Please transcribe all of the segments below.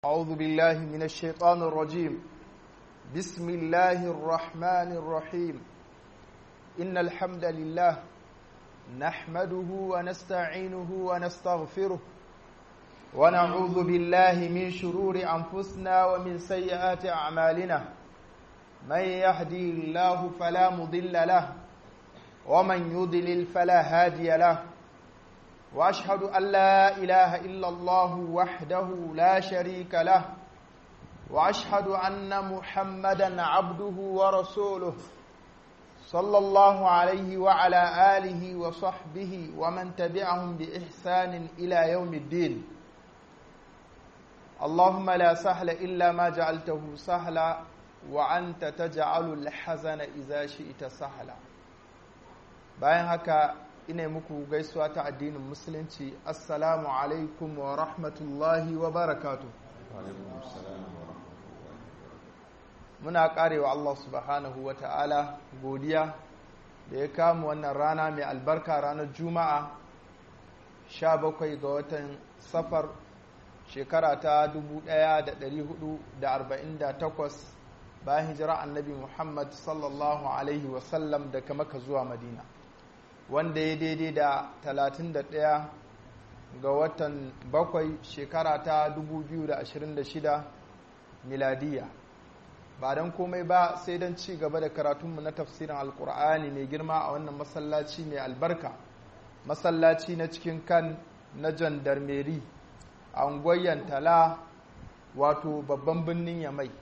أعوذ بالله من الشيطان الرجيم بسم الله الرحمن الرحيم إن الحمد لله نحمده ونستعينه ونستغفره ونعوذ بالله من شرور أنفسنا ومن سيئات أعمالنا من يهدي الله فلا مضل له ومن يضلل فلا هادي له واشهد ان لا اله الا الله وحده لا شريك له واشهد ان محمدا عبده ورسوله صلى الله عليه وعلى اله وصحبه ومن تبعهم باحسان الى يوم الدين اللهم لا سهل الا ما جعلته سهلا وانت تجعل الحزن اذا شئت سهلا bayan haka ina muku gaisuwa ta addinin musulunci assalamu alaikum wa rahmatullahi wa barakatu muna karewa Allah subhanahu wa ta'ala godiya da ya kama wannan rana mai albarka ranar juma'a 17 ga watan safar shekara ta 1448 bayan hijira annabi muhammad sallallahu alaihi wasallam daga maka zuwa madina wanda ya daidai da 31 ga watan bakwai shekara ta 2026 miladiya ba don komai ba sai don ci gaba da karatunmu na tafsirin alkur'ani mai girma a wannan masallaci mai albarka masallaci na cikin kan na jandarmeri a ungoyen tala wato babban birnin yamai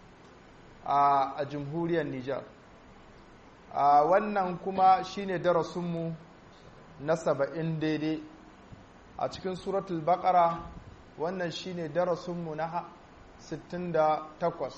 a jamhuriyar nijar a wannan kuma shine darasinmu na saba'in daidai a cikin suratul baqara wannan shine darasinmu na 68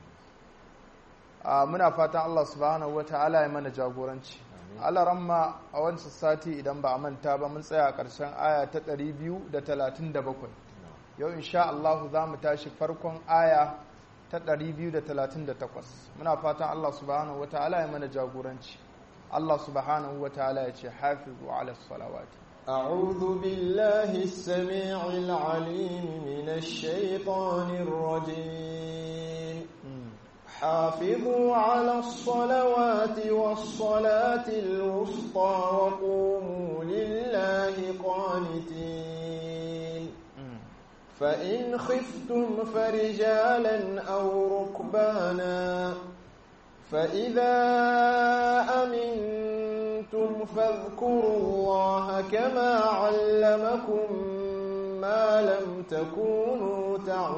muna fatan Allah subhanahu wata'ala ya mana jagoranci Allah ramma a wancan sati idan ba a manta ba mun tsaya a ƙarshen aya ta 237 yau insha Allah za mu tashi farkon aya ta 238 muna fatan Allah subhanahu wa ta'ala ya mana jagoranci Allah subhanahu wa ta'ala ya ce hafizu ala salawati أعوذ بالله السميع العليم من الشيطان الرجيم حافظوا على الصلوات والصلاة الوسطى وقوموا لله قانتين فإن خفتم فرجالا أو ركبانا فإذا أمنتم فاذكروا الله كما علمكم ما لم تكونوا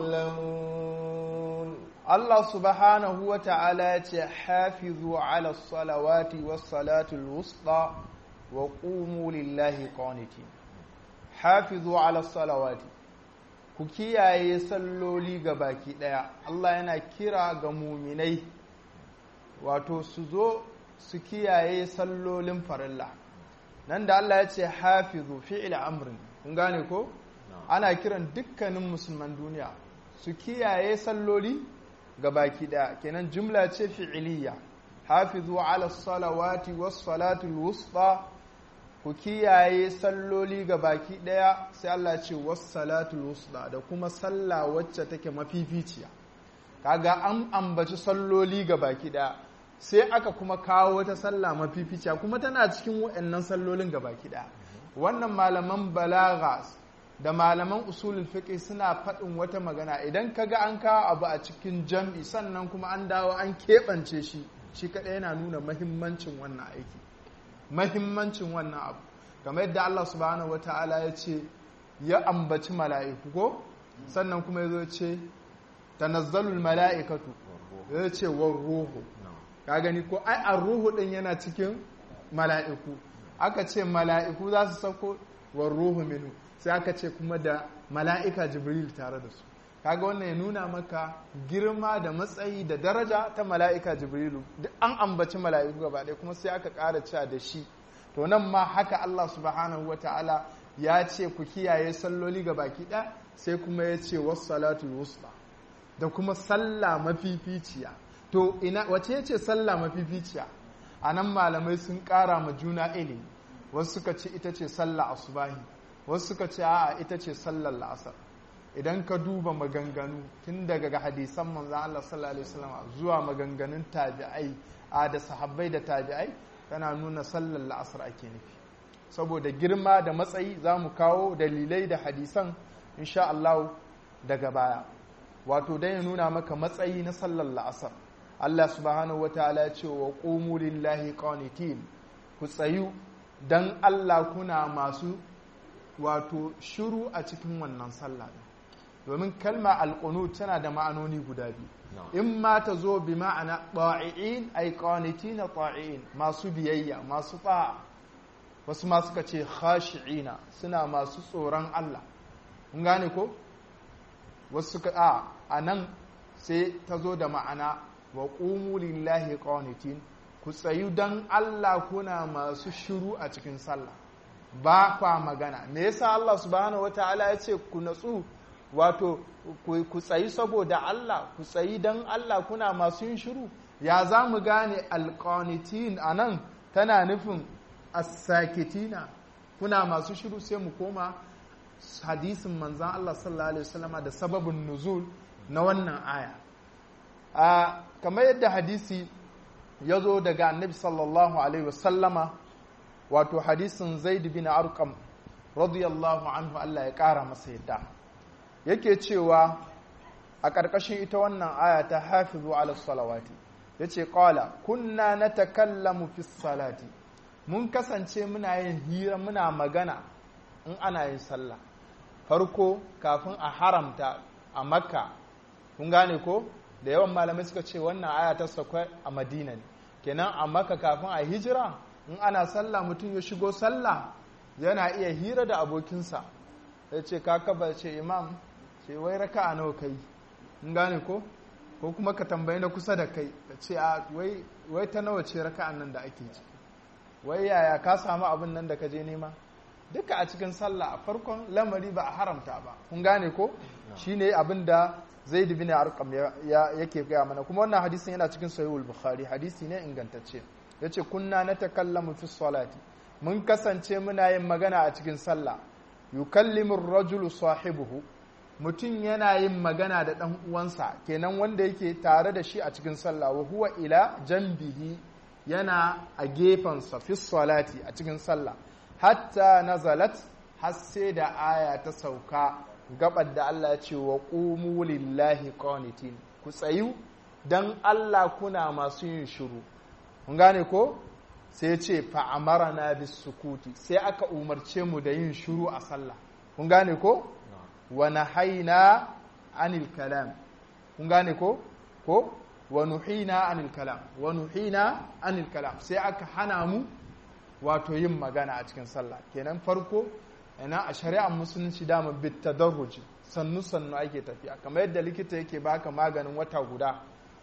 تعلمون الله سبحانه وتعالى حافظوا على الصلوات والصلاة الوسطى وقوموا لله قانتين حافظوا على الصلوات ku kiyaye salloli ga baki ɗaya Allah yana kira ga muminai wato su zo su kiyaye sallolin farilla nan da Allah ya ce hafizu fi'il amrin kun gane ko ana kiran dukkanin musulman duniya su kiyaye salloli ga baki ɗaya kenan jumla ce fi'iliya hafizu ala salawati was salatul wusta ku kiyaye salloli ga baki ɗaya sai Allah ce wassalatul wusda da kuma sallah wacce take mafificiya kaga an ambaci salloli ga baki ɗaya sai aka kuma kawo wata sallah mafificiya kuma tana cikin waɗannan sallolin ga baki ɗaya wannan malaman balaga da malaman usulul fiqh suna faɗin wata magana idan kaga an kawo abu a cikin jam'i sannan kuma an dawo an keɓance shi shi kaɗai yana nuna mahimmancin wannan aiki mahimmancin wannan abu kamar yadda Allah subhanahu wata'ala ya ce ya ambaci mala'iku ko sannan kuma ya zo ce tanazzalul mala'ikatu ya ce war ruhu ka gani ko ai an ruhu din yana cikin mala'iku aka ce mala'iku za su sauko war ruhu minu sai aka ce kuma da mala'ika jibril tare da su kaga wannan ya nuna maka girma da matsayi da daraja ta mala'ika jibrilu duk an ambaci mala'iku gaba ɗaya kuma sai aka ƙara cewa da shi to nan ma haka Allah subhanahu wa ta'ala ya ce ku kiyaye salloli ga baki ɗaya sai kuma ya ce wasu salatu wusta da kuma sallah mafificiya to ina wace ya ce sallah mafificiya a nan malamai sun ƙara ma juna ilimi wasu suka ce ita ce sallah asubahi wasu suka ce a'a ita ce sallar la'asar idan ka duba maganganu tun daga hadisan manzan Allah sallallahu alaihi wasallam zuwa maganganun tabi'ai a da sahabbai da tabi'ai tana nuna sallar la'asar ake nufi saboda girma da matsayi za mu kawo dalilai da hadisan insha Allah daga baya wato dai ya nuna maka matsayi na sallar la'asar Allah subhanahu wa ta'ala ya ce wa qumu lillahi qanitin ku tsayu dan Allah kuna masu wato shiru a cikin wannan sallah domin kalma alqunut tana da ma'anoni guda biyu in ma ta zo bi ma'ana ta'i'in ay qanitin ta'i'in masu biyayya masu ta'a wasu ma suka ce khashi'ina suna masu tsoron Allah kun gane ko wasu suka a a nan sai ta zo da ma'ana wa ƙumu lillahi qanitin ku tsayu don Allah kuna masu shiru a cikin sallah ba kwa magana me yasa Allah subhanahu wataala ya ce ku natsu wato ku tsayi saboda Allah ku tsayi don Allah kuna masu yin shiru ya za mu gane alqanitin anan tana nufin as-sakitina kuna masu shiru sai mu koma hadisin manzan Allah sallallahu alaihi wasallama da sababin nuzul na wannan aya a kamar yadda hadisi ya zo daga annabi sallallahu alaihi wasallama wato hadisin zaid bin arqam radiyallahu anhu Allah ya kara masa yadda yake cewa a ƙarƙashin ita wannan aya ta hafizu ala salawati yace qala kunna natakallamu fi salati mun kasance muna yin hira muna magana in ana yin sallah farko kafin a haramta a makka kun gane ko da yawan malamai suka ce wannan aya ta sakwai a madina ne kenan a makka kafin a hijira in ana sallah mutum ya shigo sallah yana iya hira da abokinsa ya ce kaka ce imam ce wai raka a nawa kai in gane ko ko kuma ka tambayi na kusa da kai ka ce a wai ta nawa ce raka nan da ake ciki wai yaya ka samu abin nan da ka je nema duka a cikin sallah a farkon lamari ba a haramta ba kun gane ko shine abin da zaid bin arqam yake gaya mana kuma wannan hadisin yana cikin sahihul bukhari hadisi ne ingantacce yace kunna natakallamu fi salati mun kasance muna yin magana a cikin sallah yukallimu ar-rajulu sahibuhu mutum yana yin magana da dan uwansa kenan wanda yake tare da shi a cikin sallah wa huwa ila janbihi yana a gefensa fi salati a cikin sallah hatta nazalat har sai da aya ta sauka gabar da Allah ya ce wa qumu lillahi qanitin ku tsayu dan Allah kuna masu yin shiru kun gane ko sai ya ce fa amarna bis sukuti sai aka umarce mu da yin shiru a sallah kun gane ko wa nahaina anil kalam kun gane ko ko wa nuhina anil kalam wa nuhina anil kalam sai aka hana mu wato yin magana a cikin sallah kenan farko ina a shari'ar musulunci dama bit tadarruji sannu sannu ake tafiya kamar yadda likita yake baka maganin wata guda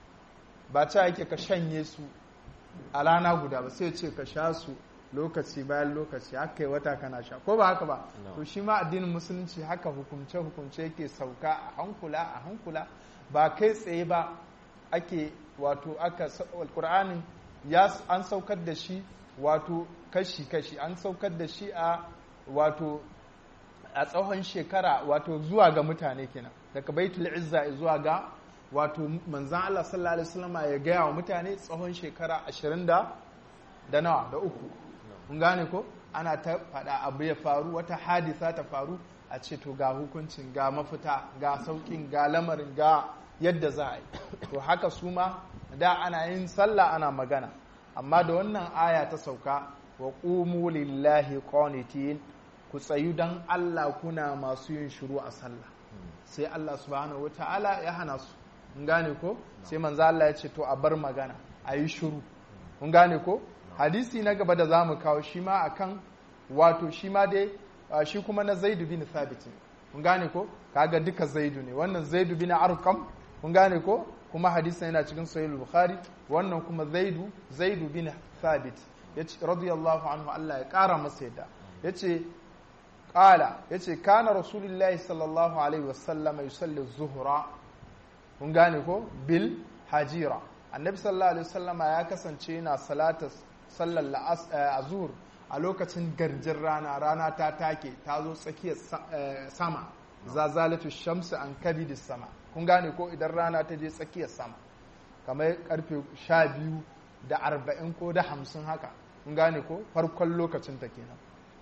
ba ta yake ka shanye su a rana guda ba sai ce ka sha su lokaci bayan lokaci haka yi wata kana sha ko ba haka ba to shi ma addinin musulunci haka hukumce hukumce yake sauka a hankula a hankula ba kai tsaye ba ake wato aka alkur'ani ya an saukar da shi wato kashi-kashi an saukar da shi a wato a tsawon shekara wato zuwa ga mutane kenan daga baitul izza zuwa ga wato manzan Allah sallallahu alaihi wasallam ya gaya wa mutane tsawon shekara 20 da da nawa da uku kun gane ko ana ta faɗa abu ya faru wata hadisa ta faru a ce to ga hukuncin ga mafita ga saukin ga lamarin ga yadda za a yi to haka su ma da ana yin sallah ana magana amma da wannan aya ta sauka wa qumu lillahi qanitin ku tsayu dan Allah kuna masu yin shiru a sallah sai Allah subhanahu wataala ya hana su kun gane ko sai manzo Allah ya ce to a bar magana a yi shiru kun gane ko hadisi na gaba da zamu kawo shi ma akan wato shi ma dai shi kuma na Zaid bin Thabit kun gane ko kaga duka Zaidu ne wannan Zaid bin Arqam kun gane ko kuma hadisin yana cikin sahih bukhari wannan kuma zaidu zaidu bin thabit yace radiyallahu anhu Allah ya kara masa yadda yace qala yace kana rasulullahi sallallahu alaihi wasallam yusalli zuhra kun gane ko bil hajira annabi sallallahu alaihi wasallama ya kasance yana salata sallar azhur a lokacin garjin rana rana ta take ta zo tsakiyar sama zazalatu shamsu an kabidi sama kun gane ko idan rana ta je tsakiyar sama kamar karfe sha biyu da arba'in ko da hamsin haka kun gane ko farkon lokacin ta kenan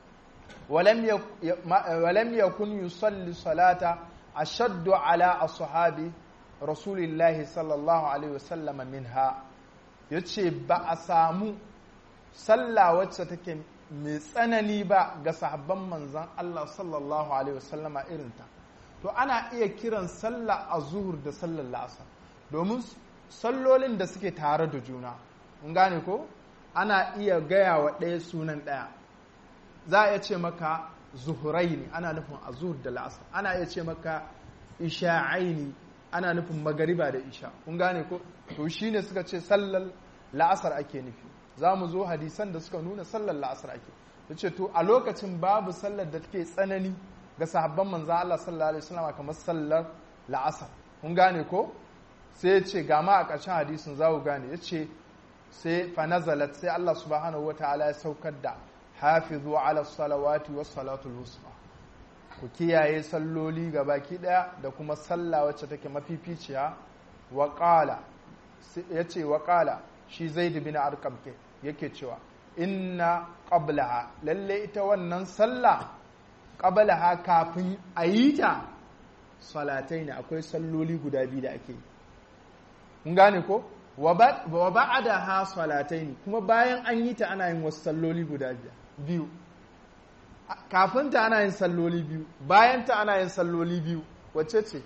walam yakun yusalli salata ashaddu ala ashabi rasulillahi sallallahu alaihi wasallama minha yace ba a samu sallah wacce take mai tsanani ba ga sahabban manzan Allah sallallahu alaihi wasallama irinta to ana iya kiran sallah a zuhur da sallar la'asar domin sallolin da suke tare da juna mun gane ko ana iya gaya wa ɗaya sunan ɗaya za a iya ce maka zuhuraini ana nufin a zuhur da la'asar ana iya ce maka isha'aini ana nufin magariba da isha kun gane ko to shine suka ce sallar la'asar ake nufi za mu zo hadisan da suka nuna sallar la'asar ake ya ce to a lokacin babu sallar da take tsanani ga sahabban manza Allah sallallahu alaihi wasallam kamar sallar la'asar kun gane ko sai ya ce gama a ƙarshen hadisin za ku gane ya ce sai fa nazalat sai Allah subhanahu wataala ya saukar da hafizu ala salawati was salatul wusta ku kiyaye salloli ga baki daya da kuma sallah wacce take mafificiya wa qala yace wa qala shi zaid bin arqam ke yake cewa inna qablaha lalle ita wannan sallah qablaha kafin a yi ta salatai ne akwai salloli guda biyu da ake yi kun gane ko wa ba'daha salatai ne kuma bayan an yi ta ana yin wasu salloli guda biyu kafin ta ana yin salloli biyu bayan ta ana yin salloli biyu wacce ce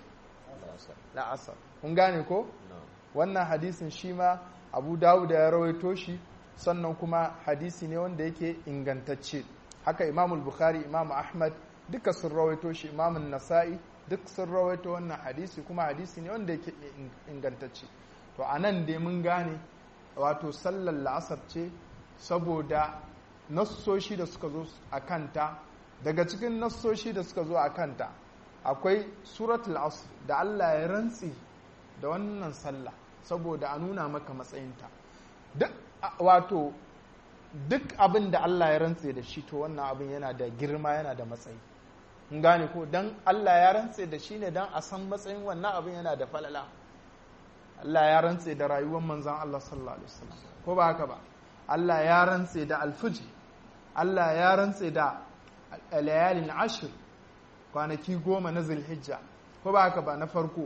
la'asar kun gane ko wannan hadisin shi ma abu dawud ya rawaito shi sannan kuma hadisi ne wanda yake ingantacce haka imamul bukhari imam ahmad duka sun rawaito shi imamun nasa'i duk sun rawaito wannan hadisi kuma hadisi ne wanda yake ingantacce to a nan dai mun gane wato sallar la'asar ce saboda nassoshi da suka zo a kanta daga cikin nassoshi da suka zo a kanta akwai suratul asr da Allah ya rantsi da wannan sallah saboda a nuna maka matsayinta duk wato duk abin da Allah ya rantse da shi to wannan abin yana da girma yana da matsayi in gane ko dan Allah ya rantse da shi ne dan a san matsayin wannan abin yana da falala Allah ya rantse da rayuwar manzan Allah sallallahu alaihi wasallam ko ba haka ba Allah ya rantse da alfuji Allah ya rantse da layalin ashir kwanaki goma na zulhijja ko ba haka ba na farko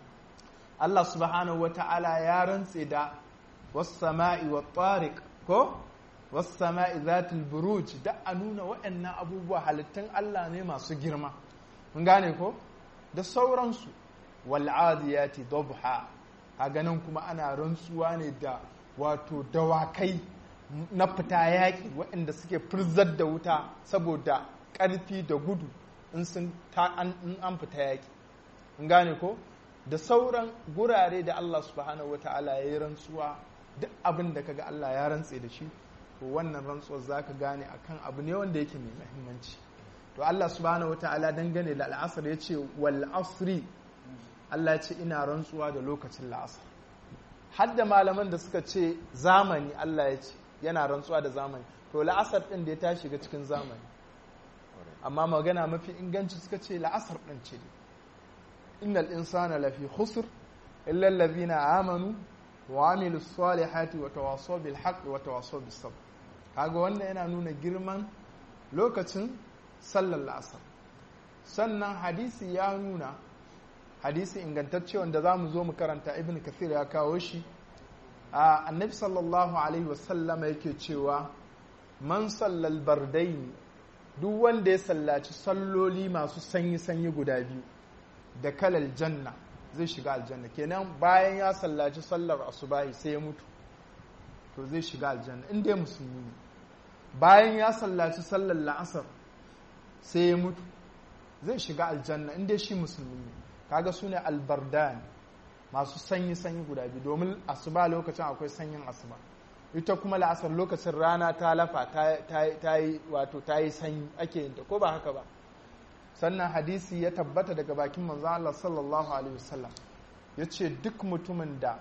Allah subhanahu wa ta'ala ya rantse da wassama'i wa tariq ko wassama'i zatul buruj da a nuna waɗannan abubuwa halittun Allah ne masu girma mun gane ko da sauransu wal adiyati dabha a ganin kuma ana rantsuwa ne da wato dawakai na fita yaƙi waɗanda suke firzar da wuta saboda ƙarfi da gudu in sun an fita yaƙi in gane ko da sauran gurare da Allah subhanahu wata'ala ya yi rantsuwa duk abin da kaga Allah ya rantse da shi to wannan rantsuwar za ka gane akan abu ne wanda yake mai mahimmanci to Allah subhanahu wata'ala dangane da al'asar ya ce wal asri Allah ya ce ina rantsuwa da lokacin la'asar hadda malaman da suka ce zamani Allah ya ce yana rantsuwa da zamani to la'asar ɗin da ya ta shiga cikin zamani amma magana mafi inganci suka ce la'asar ɗin ce innal insana lafi khusr illa allazina amanu wa amilu salihati wa tawasaw bil haqq wa tawasaw bis sabr kaga wannan yana nuna girman lokacin sallar la'asar sannan hadisi ya nuna hadisi ingantacce wanda za mu zo mu karanta ibn kathir ya kawo shi a annabi sallallahu alaihi wasallama yake cewa man sallal bardaini duk wanda ya sallaci salloli masu sanyi-sanyi guda biyu da kalal janna zai shiga aljanna kenan bayan ya sallaci sallar asubahi sai ya mutu to zai shiga aljanna inda ya musulmi ne bayan ya sallaci sallar la'asar sai ya mutu zai shiga aljanna inda shi musulmi ne kaga su ne albardan masu sanyi-sanyi guda biyu domin asuba lokacin akwai sanyin asuba ita kuma la'asar lokacin rana ta lafa ta yi wato ta yi sanyi ake yin ta ko ba haka ba sannan hadisi ya tabbata daga bakin manzon Allah sallallahu alaihi wasallam ya ce duk mutumin da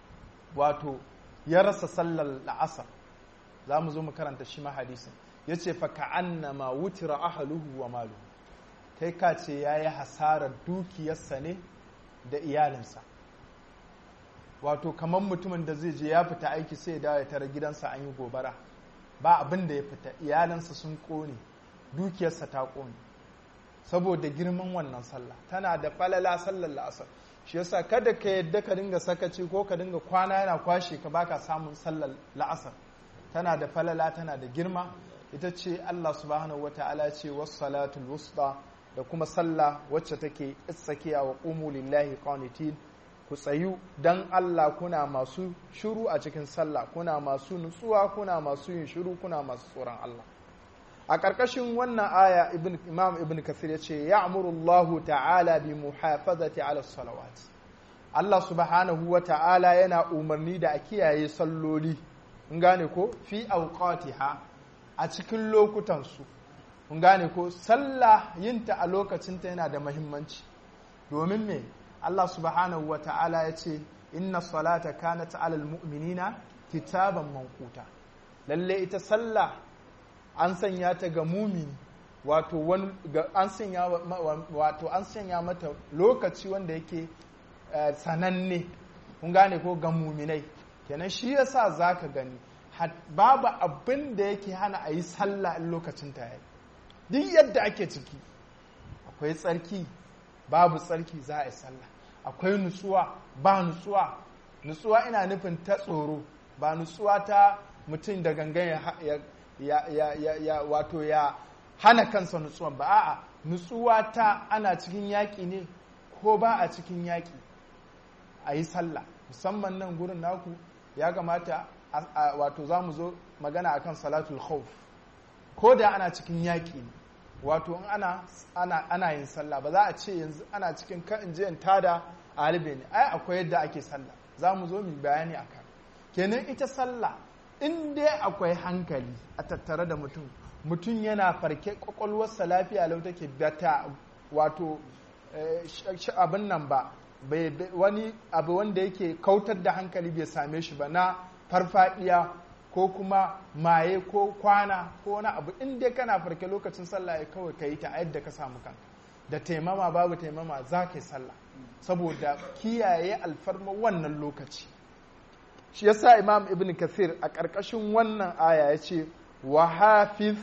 wato ya rasa sallar la'asar za mu zo mu karanta shi ma hadisin ya ce fa ka'annama wutira ahaluhu wa maluhu kai ka ce ya yi hasarar dukiyarsa ne da iyalinsa wato kamar mutumin da zai je ya fita aiki sai ya dawo ya tara gidansa an yi gobara ba abin da ya fita iyalansa sun kone dukiyarsa ta kone saboda girman wannan sallah tana da falala sallar la'asar shi yasa kada ka yadda ka dinga sakaci ko ka dinga kwana yana kwashe ka baka samun sallar la'asar tana da falala tana da girma ita ce Allah subhanahu wata'ala ce was-salatul wusta da kuma sallah wacce take tsakiya wa qumu lillahi qanitin ku tsayu dan Allah kuna masu shiru a cikin sallah kuna masu nutsuwa kuna masu yin shiru kuna masu tsoron Allah a ƙarƙashin wannan aya ibn imam ibn kasir ya ce ya Allah ta'ala bi muhafazati ala salawat Allah subhanahu wa ta'ala yana umarni da a kiyaye salloli in gane ko fi awqatiha a cikin lokutansu in gane ko sallah yinta a lokacinta yana da mahimmanci domin me Allah subhanahu wa ta'ala ya ce inna salata kanat alal mu'minina kitaban manquta lalle ita sallah an sanya ta ga mumini wato an sanya wato an sanya mata lokaci wanda yake sananne kun gane ko ga muminai kenan shi yasa zaka gani babu abin da yake hana a yi sallah in lokacin ta yayi duk yadda ake ciki akwai tsarki babu tsarki za a yi sallah akwai nutsuwa ba nutsuwa nutsuwa ina nufin ta tsoro ba nutsuwa ta mutum da gangan ya ya, ya, ya, ya wato ya hana kansa nutsuwa ba a'a nutsuwa ta ana cikin yaƙi ne ko ba a cikin yaƙi a yi sallah musamman nan gurin naku ya kamata wato za mu zo magana akan salatul khawf ko da ana cikin yaƙi ne wato in ana, ana, ana yin sallah ba za a ce yanzu ana cikin kan in je in tada alibe ne ai akwai yadda ake sallah za mu zo mu bayani akan kenan ita sallah in dai akwai hankali a tattare da mutum mutum yana farke kwakwalwarsa lafiya lau take bata wato abin nan ba wani abu wanda yake kautar da hankali bai same shi ba na farfadiya ko kuma maye ko kwana ko wani abu in dai kana farke lokacin sallah ya kawai ka yi ta yadda ka samu kanka da taimama babu taimama za ka yi sallah saboda kiyaye alfarma wannan lokaci shi yasa imam ibn kathir a ƙarƙashin wannan aya ya ce wa hafiz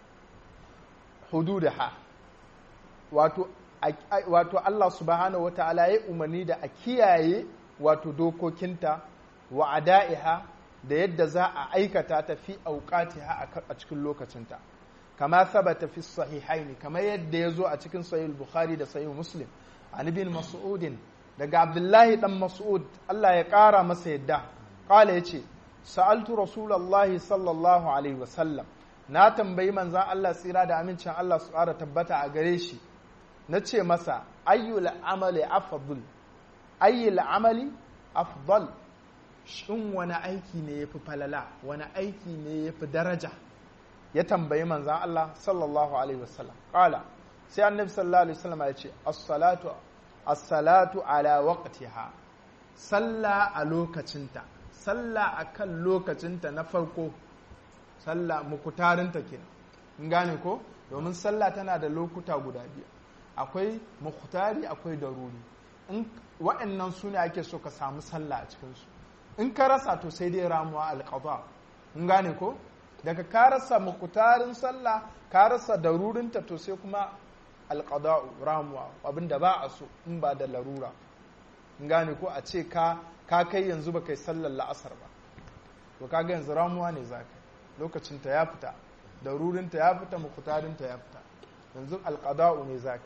hududaha wato wato Allah subhanahu wata'ala ya umarni da a kiyaye wato dokokinta wa ada'iha da yadda za a aikata ta fi auqatiha a cikin lokacinta kama sabata fi sahihaini kamar yadda ya zo a cikin sahih bukhari da sahih muslim an ibn mas'udin daga abdullahi dan mas'ud Allah ya ƙara masa yadda Kala ya ce, Sa'altu Rasulallah sallallahu Alaihi wasallam, na tambayi manzan Allah tsira da amincin Allah su ƙara tabbata a gare shi, na ce masa, ayyul amali afdal ayyul amali afdal shin wani aiki ne ya fi falala, wani aiki ne ya fi daraja, ya tambayi manzan Allah sallallahu Alaihi wasallam. Kala, sai annabi sallallahu Alaihi wasallam ya ce, As-salatu, as-salatu ala waqtiha sallah a lokacinta. sallah a kan lokacinta na farko sallah mukutarinta kenan in gane ko domin sallah tana da lokuta guda biyu akwai mukutari akwai daruri in waɗannan su ne ake so ka samu sallah a cikinsu in ka rasa to sai dai ramuwa alƙaba in gane ko daga ka rasa mukutarin sallah ka rasa darurinta to sai kuma alƙada'u ramuwa abinda ba a so in ba da larura in gane ko a ce ka ka kai yanzu ba kai sallar la'asar ba to kaga yanzu ramuwa ne za ka lokacinta ya fita darurinta ya fita mukutarinta ya fita yanzu alƙada'u ne za ka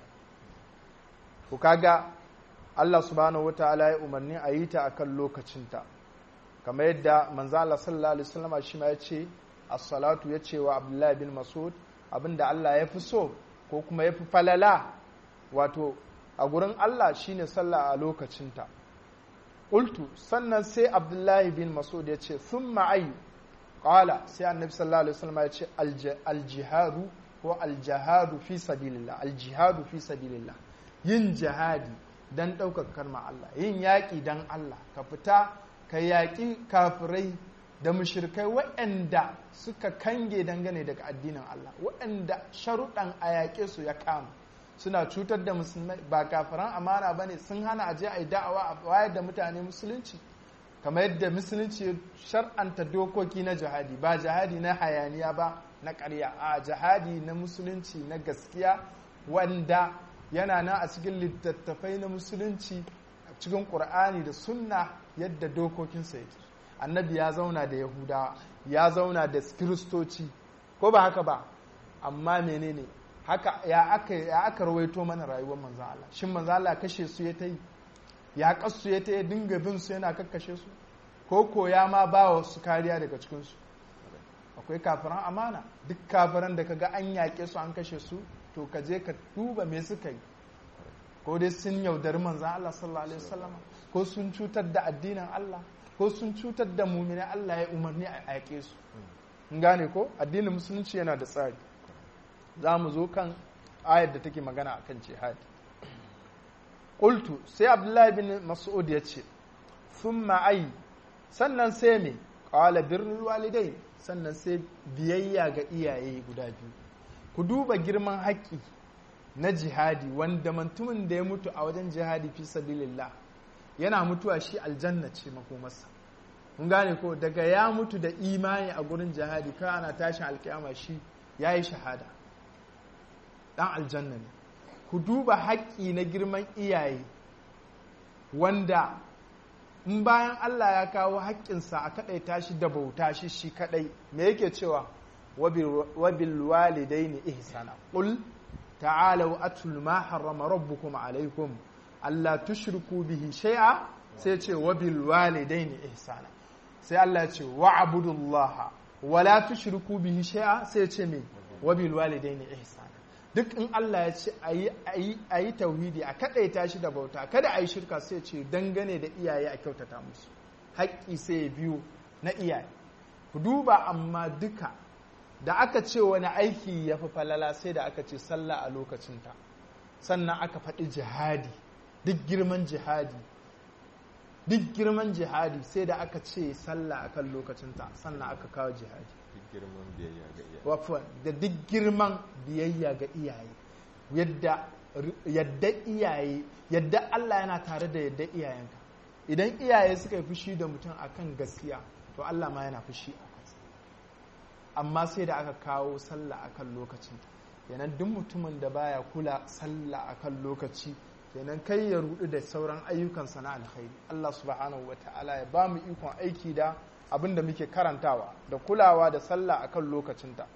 to kaga Allah subhanahu wataala ya umarni a yi ta akan lokacinta kamar yadda manzo Allah sallallahu alaihi wasallam shi ma yace as-salatu yace wa Abdullah bin Mas'ud abinda Allah ya fi so ko kuma ya fi falala wato a gurin Allah shine sallah a lokacinta qultu sannan sai Abdullahi bin Mas'ud yace thumma ay qala sai annabi sallallahu alaihi wasallam yace al-jihadu ko al-jihadu fi sabilillah al-jihadu fi sabilillah yin jihadi don ɗaukar karma Allah yin yaƙi don Allah ka fita ka yaƙi kafirai da mushirkai waɗanda suka kange dangane daga addinin Allah waɗanda sharuɗan a yaƙe su ya kama suna cutar da musulmai ba kafiran amana ba ne sun hana aje a yi da'awa a wayar da mutane musulunci kamar yadda musulunci ya shar'anta dokoki na jihadi ba jihadi na hayaniya ba na ƙarya a jihadi na musulunci na gaskiya wanda yana nan a cikin littattafai na musulunci a cikin ƙur'ani da sunna yadda dokokinsa yake annabi ya zauna da yahudawa ya zauna da kiristoci ko ba haka ba amma menene haka ya aka ya aka rawaito mana rayuwar manzon Allah shin manzon Allah kashe su ya ta yi ya kasu ya ta yi dinga bin su yana kakkashe su ko ko ya ma ba wa su kariya daga cikin su akwai kafiran amana duk kafiran da kaga an yaƙe su an kashe su to ka je ka duba me suka yi ko dai sun yaudari manzon Allah sallallahu alaihi wasallam ko sun cutar da addinin Allah ko sun cutar da mumini Allah ya umarni a yaƙe su gane ko addinin musulunci yana da tsari za mu zo kan ayar da take magana a kan jihadi ƙultu sai abdullahi bin mas'ud ya ce sun ma'ai sannan sai me ƙawala birnin walidai sannan sai biyayya ga iyaye guda biyu ku duba girman haƙƙi na jihadi wanda mantumin da ya mutu a wajen jihadi fi sabilillah yana mutuwa shi aljanna ce makomarsa mun gane ko daga ya mutu da imani a gurin jihadi kai ana tashin alkiyama shi ya yi shahada dan aljanna ne ku duba haƙƙi na girman iyaye wanda in bayan Allah ya kawo haƙƙinsa a kaɗai tashi da bauta shi shi kaɗai me yake cewa wabil walidaini ihsana qul ta'alu atul ma harrama rabbukum alaykum alla tushriku bihi shay'a sai ce wabil walidaini ihsana sai Allah ya ce wa'budullaha wala tushriku bihi shay'a sai ce me wabil walidaini ihsana duk in Allah ya ce a yi tauhidi a kaɗaita shi da bauta kada a yi shirka sai ce dangane da iyaye a kyautata musu haƙƙi sai ya biyu na iyaye ku duba amma duka da aka ce wani aiki ya fi falala sai da aka ce sallah a lokacinta sannan aka faɗi jihadi duk girman jihadi duk girman jihadi sai da aka ce sallah a kan lokacinta sannan aka kawo jihadi da duk girman biyayya ga iyaye yadda yadda iyaye yadda Allah yana tare da yadda iyayenka idan iyaye suka yi fushi da mutum akan gaskiya to Allah ma yana fushi a kansa amma sai da aka kawo sallah akan lokacin kenan duk mutumin da baya kula sallah akan lokaci kenan kai ya rudu da sauran ayyukansa na alkhairi Allah subhanahu wataala ya ba mu ikon aiki da abin da muke karantawa da kulawa da sallah akan lokacinta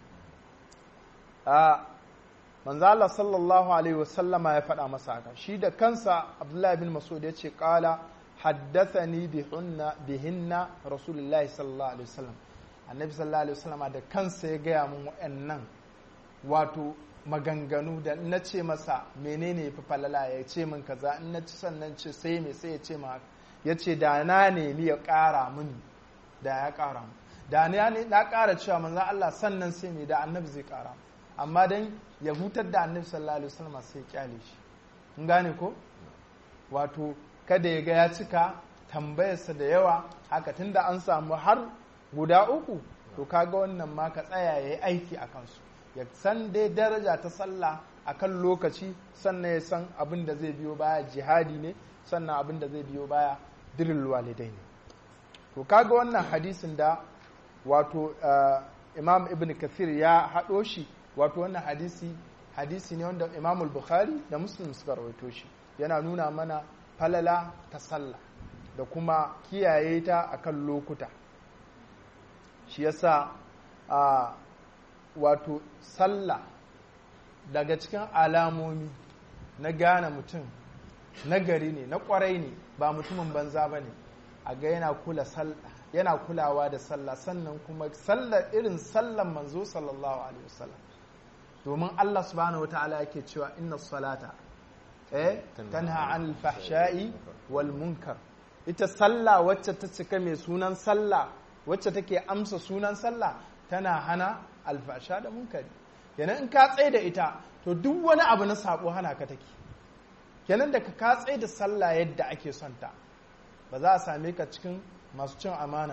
a manzo Allah sallallahu alaihi wasallama ya faɗa masa haka shi da kansa Abdullahi bin Mas'ud ya ce qala haddathani bihunna bihinna rasulullahi sallallahu alaihi wasallam annabi sallallahu alaihi wasallama da kansa ya gaya mun wa'annan wato maganganu da na ce masa menene yafi falala ya ce min kaza in na ci sannan ce sai me sai ya ce ma ya ce da na nemi ya ƙara mini da ya ƙara mu da na ƙara cewa manzan Allah sannan sai mai da annabi zai ƙara amma dan ya hutar da annabi sallallahu alaihi wasallam sai kyale shi kun gane ko wato kada ya ga ya cika tambayarsa da yawa haka tunda an samu har guda uku to kaga wannan ma ka tsaya yayi aiki a kansu ya san dai daraja ta sallah akan lokaci sannan ya san abin da zai biyo baya jihadi ne sannan abin da zai biyo baya diril walidai ne to kaga wannan hadisin da wato imam ibn kathir ya haɗo shi wato wannan hadisi hadisi ne wanda imam bukhari da muslim suka rawaito shi yana nuna mana falala ta sallah da kuma kiyaye ta akan lokuta shi yasa a wato sallah daga cikin alamomi na gane mutum na gari ne na kwarai ne ba mutumin banza ba ne a ga yana kula yana kulawa da sallah sannan kuma sallar irin sallan manzo sallallahu alaihi wasallam domin Allah subhanahu wataala yake cewa inna salata eh tanha anil fahsha'i wal munkar ita sallah wacce ta cika mai sunan sallah wacce take amsa sunan sallah tana hana alfasha da munkari kenan in ka tsaye da ita to duk wani abu na sabo hana ka take kenan da ka tsaye da sallah yadda ake son ta ba za a same ka cikin masu cin amana ba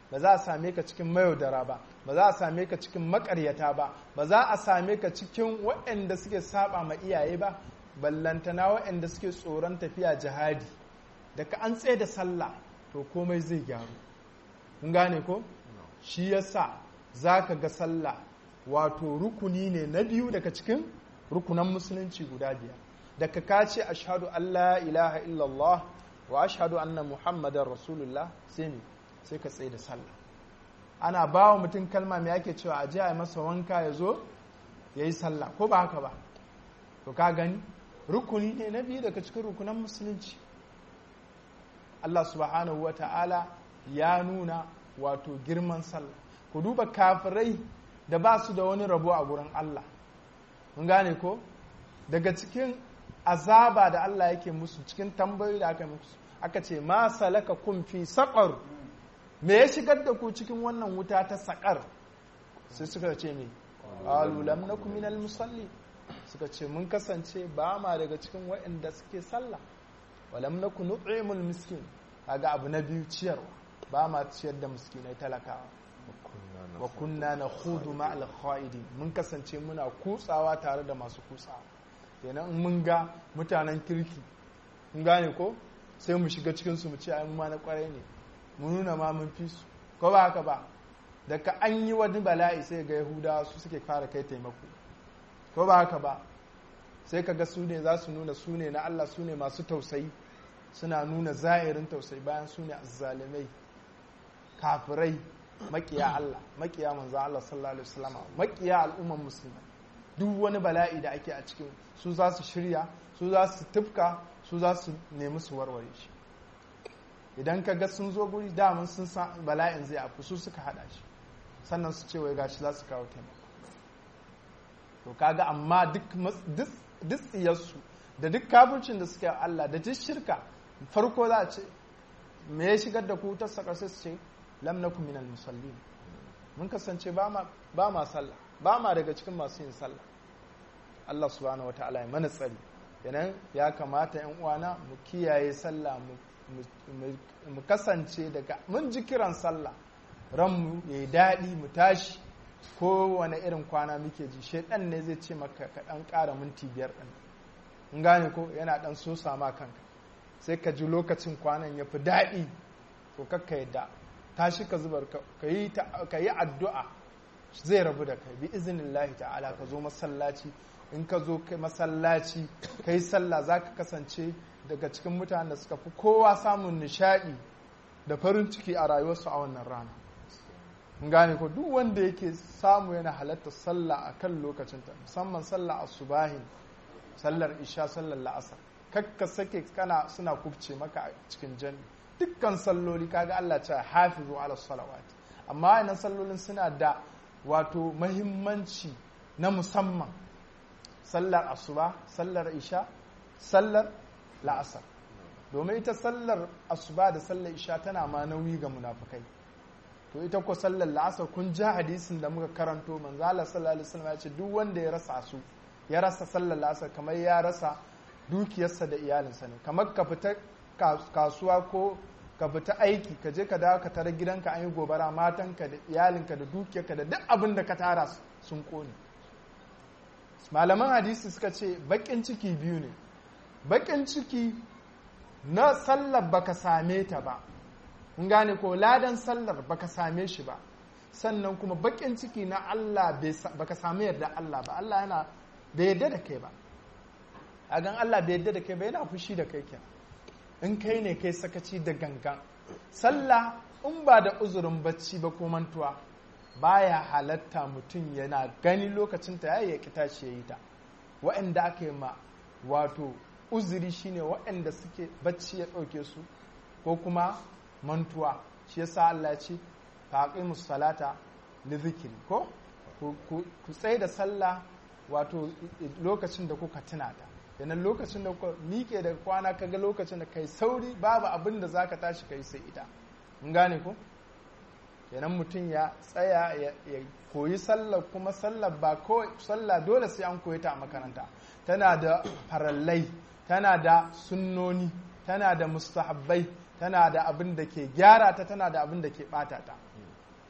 ba za a same ka cikin mayaudara ba ba za a same ka cikin makaryata ba ba za a same ka cikin waɗanda suke saba ma iyaye ba ballantana waɗanda suke tsoron tafiya jihadi daga an tsaye da sallah to komai zai gyaru kun gane ko shi yasa za ka ga sallah wato rukuni ne na biyu daga cikin rukunan musulunci guda biyar daga ka ce ashhadu an la ilaha illallah wa ashhadu anna muhammadar rasulullah sai me sai ka tsaye da sallah ana ba wa mutum kalma mai ake cewa aje a masa wanka ya zo ya yi sallah ko ba haka ba to ka gani rukuni ne na biyu daga cikin rukunan musulunci Allah subhanahu wa ta'ala ya nuna wato girman sallah ku duba kafirai da ba su da wani rabo a gurin Allah mun gane ko daga cikin azaba da Allah yake musu cikin tambayoyi da aka yi musu aka ce ma salaka kun fi saƙar me ya shigar da ku cikin wannan wuta ta saƙar sai suka ce me qalu lam nakum minal musalli suka ce mun kasance ba ma daga cikin waɗanda suke sallah wa lam nakun nut'imul miskin kaga abu na biyu ciyarwa ba ma ciyar da miskinai talakawa wa kunna nakhudu ma'al kha'idin mun kasance muna kutsawa tare da masu kutsawa kenan mun ga mutanen kirki mun gane ko sai mu shiga cikin su mu ce ai mu ma na kwarai ne mu nuna ma mun fi su ko ba haka ba daga an yi wani bala'i sai ga yahudawa su suke fara kai taimako ko ba haka ba sai ka ga su ne za su nuna su ne na Allah su ne masu tausayi suna nuna zahirin tausayi bayan su ne azzalimai kafirai makiya Allah makiya manzo Allah sallallahu alaihi wasallam makiya al'umman musulmai duk wani bala'i da ake a cikin su za su shirya su za su tufka su za su nemi su warware shi idan ka ga sun zo guri daman sun san bala'in zai afu su suka hada shi sannan su ce wai gashi za su kawo taimako to kaga amma duk duk tsiyarsu da duk kafircin da suke Allah da duk shirka farko za a ce me ya shigar da ku ta saka sai su ce lam nakum minal musallin mun kasance ba ma ba ma sallah ba ma daga cikin masu yin sallah Allah subhanahu wataala ya mana tsari kenan ya kamata yan uwana mu kiyaye sallah mu kasance daga mun ji kiran sallah ranmu ya yi daɗi mu tashi ko wani irin kwana muke ji shaidan ne zai ce maka ka ɗan ƙara minti biyar ɗin in gane ko yana ɗan so sama kanka sai ka ji lokacin kwanan ya fi daɗi to kakka yadda tashi ka zubar ka yi addu'a zai rabu da kai bi izinin lahi ta'ala ka zo masallaci in ka zo masallaci ka yi sallah za ka kasance daga cikin mutanen da suka fi kowa samun nishaɗi da farin ciki a rayuwarsu a wannan rana gane ko duk wanda yake samu yana halatta sallah a kan lokacinta musamman sallah asubahin sallar isha sallar la'asar kakka sake kana suna kubce maka a cikin jami dukkan salloli kaga Allah ce hafizu ala salawati amma wannan sallolin suna da wato mahimmanci na musamman sallar asuba sallar isha sallar la'asar domin ita sallar asuba da sallar isha tana ma nauyi ga munafukai to ita ko sallar la'asar kun ja hadisin da muka karanto manzo Allah sallallahu alaihi wasallam ya ce duk wanda ya rasa su ya rasa sallar la'asar kamar ya rasa dukiyarsa da iyalinsa ne kamar ka fita kasuwa ko ka fita aiki ka je ka dawo ka tare gidanka an yi gobara matanka da iyalinka da dukiyarka da duk abin da ka tara sun kone malaman hadisi suka ce bakin ciki biyu ne bakin ciki na sallar baka same ta ba in gane ko ladan sallar baka same shi ba sannan kuma bakin ciki na Allah baka same yarda Allah ba Allah yana bai yarda da kai ba a gan Allah bai yarda da kai ba yana fushi da kai kenan in kai ne kai sakaci da gangan sallah in ba da uzurin bacci ba ko mantuwa baya halatta mutum yana gani lokacin ta yayi ya kita shi yayi ta waɗanda aka yi ma wato uzuri shine waɗanda suke bacci ya ɗauke su ko kuma mantuwa shi yasa Allah ya ce faqimus salata li zikri ko ku tsaye da sallah wato lokacin da kuka tuna ta yanan lokacin da kuka miƙe daga kwana kaga lokacin da kai sauri babu abin da zaka tashi kai sai ita mun gane ko yanan mutum ya tsaya ya koyi sallah kuma sallah ba ko sallah dole sai an koyi ta a makaranta tana da farallai tana da sunnoni tana da mustahabbai tana da abin da ke gyara ta tana da abin da ke bata ta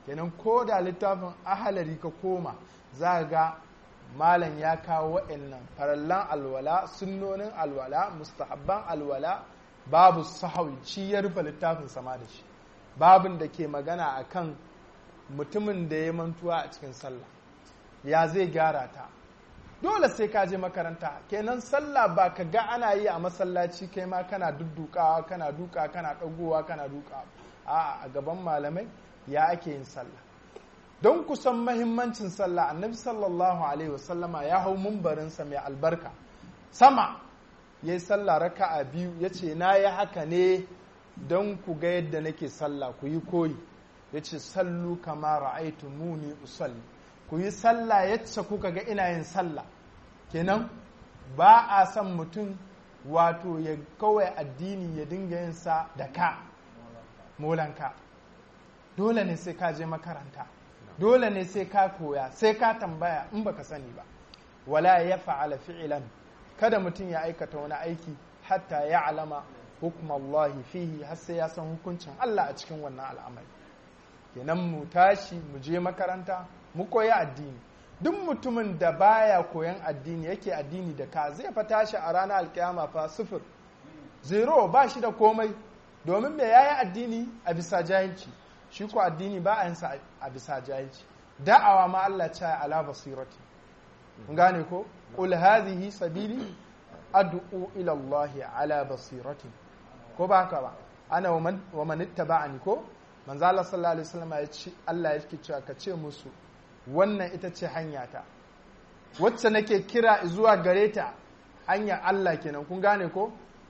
kenan ko da littafin ahalari ka koma za ga malam ya kawo waɗannan farallan alwala sunnonin alwala mustahabban alwala babu sahawi shi ya rufe littafin sama da shi babin da ke magana akan mutumin da ya mantuwa a cikin sallah ya zai gyara ta dole sai ka je makaranta kenan sallah ba ka ga ana yi a masallaci kai ma kana duddukawa kana duka kana ɗagowa kana duka a a gaban malamai ya ake yin sallah don kusan mahimmancin sallah annabi sallallahu alaihi wasallama ya hau mumbarinsa mai albarka sama ya yi sallah raka'a biyu ya ce na yi haka ne don ku ga yadda nake sallah ku yi koyi ya ce sallu kama ra'aitu muni usalli ku yi sallah yacce kuka ga ina yin sallah kenan ba a son mutum wato ya kawai addini ya dinga yin sa da ka molanka dole ne sai ka je makaranta dole ne sai ka koya sai ka tambaya in baka sani ba wala ya fa'ala fi'ilan kada mutum ya aikata wani aiki hatta ya alama hukumallahi fihi har sai ya san hukuncin Allah a cikin wannan al'amari kenan mu tashi mu je makaranta mu koyi addini duk mutumin da baya koyan addini yake addini da ka zai fa tashi a ranar alkiyama fa sifir zero ba shi da komai domin me yayi addini a bisa jahilci shi ko addini ba a yin sa a bisa jahilci da'awa ma Allah ta ala basirati gane ko qul hadhihi sabili ad'u ila Allah ala basirati ko ba haka ba ana wa man ittaba'ani ko manzo Allah sallallahu alaihi wasallam ya ce Allah yake cewa ka ce musu wannan ita ce hanyata wacce nake kira zuwa gare ta hanya Allah kenan kun gane ko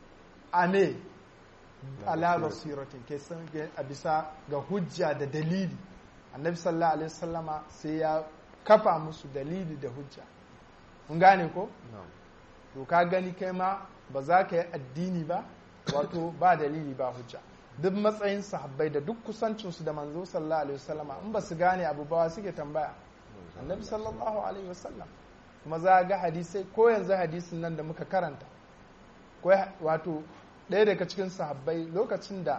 ame ala basiratin ke san a bisa ga hujja da dalili annabi sallallahu alaihi wasallama sai ya kafa musu dalili da hujja kun gane ko to ka gani kai ma ba za ka yi addini ba wato ba dalili ba hujja duk matsayin sahabbai da duk kusancinsu da manzo sallallahu alaihi wasallama in ba su gane abu ba suke tambaya annabi sallallahu alaihi wasallam kuma za ga hadisai ko yanzu hadisin nan da muka karanta ko wato ɗaya daga cikin sahabbai lokacin da